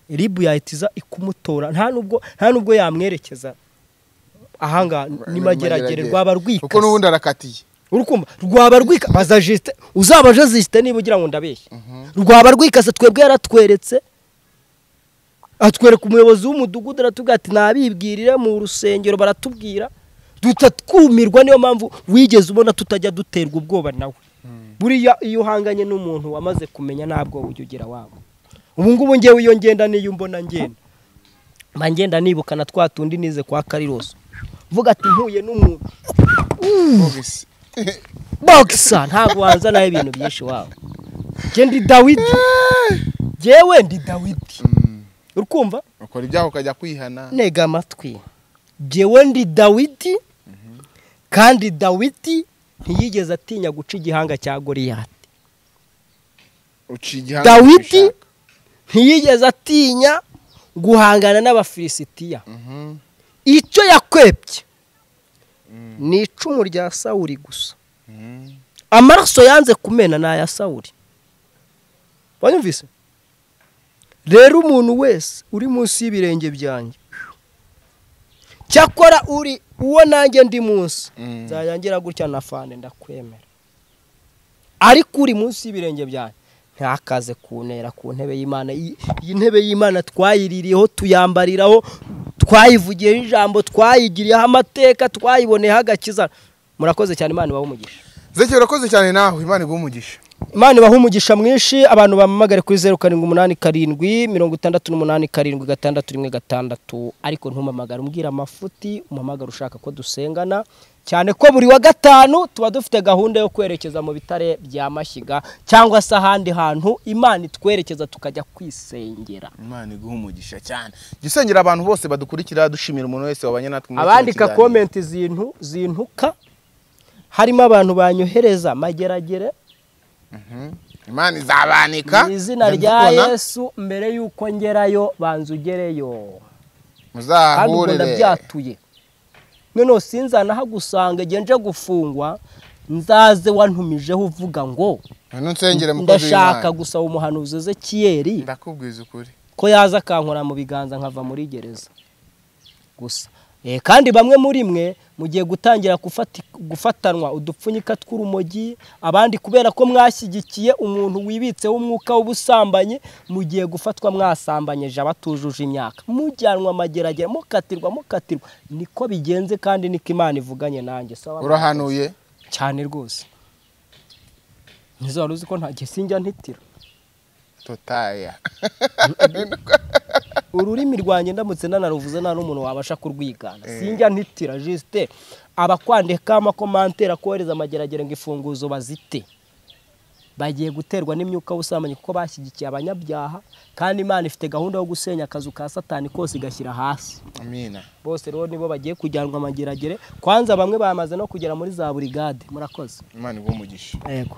S5: ribu yahita iza ikumutora nta nubwo nta nubwo yamwerekeza ahangaha ni mageragere rwaba
S2: kuko
S5: rwikase
S2: n'ubundi arakatiye
S5: urukumva rwaba rwika baza jisite uzaba aje jisite niba ugira ngo ndabeshye rwaba rwikase twebwe yaratweretse atwereka umuyobozi w'umudugudu aratubwira ati nabibwirire mu rusengero baratubwira duhita twumirwa niyo mpamvu wigeze ubona tutajya duterwa ubwoba nawe buriya iyo uhanganye n'umuntu wamaze kumenya ntabwo ujya ugira wabo ubu ngubu ngewe iyo ngenda n'iyo mbona ngenda mba ngenda nibuka na twa tundi nize kwa kariroso vuga ati mpuye n'umuntu
S2: Vuga isi.
S5: bogisa ntabwo wanzanaho ibintu byinshi wawe njye ndi dawidi njyewe ndi dawidi
S2: Mm,
S5: uri kumva
S2: ukora ibyaha ukajya kwihana
S5: ntega amatwi njyewe ndi dawidi kandi dawidi ntiyigeze atinya guca igihanga cya goriyati
S2: uciye igihanga
S5: dawidi
S2: ukishaka.
S5: ntiyigeze atinya guhangana n'abafilisitiya
S2: Mhm.
S5: icyo yakwebye ni icumu rya sawuri gusa
S2: Mhm.
S5: amaraso yanze kumena ni aya sawuri wanyumvise rero umuntu wese uri munsi y'ibirenge byanjye cyakora uri uwo nanjye ndi munsi
S2: Mm.
S5: nzayangira gutya na fane ndakwemera ariko uri munsi y'ibirenge byanjye ntakaze kuntera ku ntebe y'imana iyi iyi ntebe y'imana twayiririyeho tuyambariraho twayivugiyeho ijambo twayigiriyeho amateka twayiboneyeho agakiza murakoze cyane imana ibahe umugisha
S2: Zeki urakoze cyane nawe imana iguha umugisha
S5: Imana ibaha umugisha mwinshi abantu bamamagare kuri zeru karindwi umunani karindwi mirongo itandatu n'umunani karindwi gatandatu rimwe gatandatu ariko ntumamagare umbwira amafuti umamagare ushaka ko dusengana cyane ko buri wa gatanu tuba dufite gahunda yo kwerekeza mu bitare bya mashyiga cyangwa se ahandi hantu imana itwerekeza tukajya kwisengera
S2: imana iguha umugisha cyane jya usengera abantu bose badukurikira dushimira umuntu wese wabanye natwe muri iki
S5: abandika
S2: kiganiro.
S5: komenti zintu zintuka harimo abantu banyohereza mageragere
S2: imana izabanika
S5: mu izina
S2: Mujye
S5: rya
S2: mubona,
S5: yesu mbere y'uko ngerayo banza ugereyo kandi ubwo
S2: muzahahurire
S5: ndabyatuye noneho sinzanahagusanga igihe nje gufungwa nzaze wantumijeho uvuga ngo
S2: none unsengere mukozi
S5: ndashaka
S2: w'imana
S5: gusaba umuhanuzi ezekiyeri
S2: ndakubwiza ukuri
S5: ko yaza akankora mu biganza nkava muri gereza gusa Eh, kandi bamwe muri mwe mugiye gutangira gufati- gufatanwa udupfunyika tw'urumogi abandi kubera ko mwashyigikiye umuntu wibitseho umwuka w'ubusambanyi mugiye gufatwa mwasambanyije abatujuje imyaka mujyanwa amageragere mukatirwa mukatirwa niko bigenze kandi niko imana ivuganye nanjye sawa
S2: urahanuye
S5: cyane rwose ntizaba uzi ko nta gihe sinjya ntitira
S2: totaya
S5: ururimi rwanjye ndamutse nanaruvuze nta n'umuntu wabasha kurwigana sinjya ntitira jisite abakwandikaho amakomantera kohereza amageragere ngo imfunguzo bazite bagiye guterwa n'imyuka w'ubusambanyi kuko bashyigikiye abanyabyaha kandi imana ifite gahunda yo gusenya akazu ka satani kose igashyira hasi
S2: amina
S5: bose rero nibo bagiye kujyanwa amageragere kwanza bamwe bamaze no kugera muri za burigade murakoze
S2: imana iguhe umugisha
S5: yego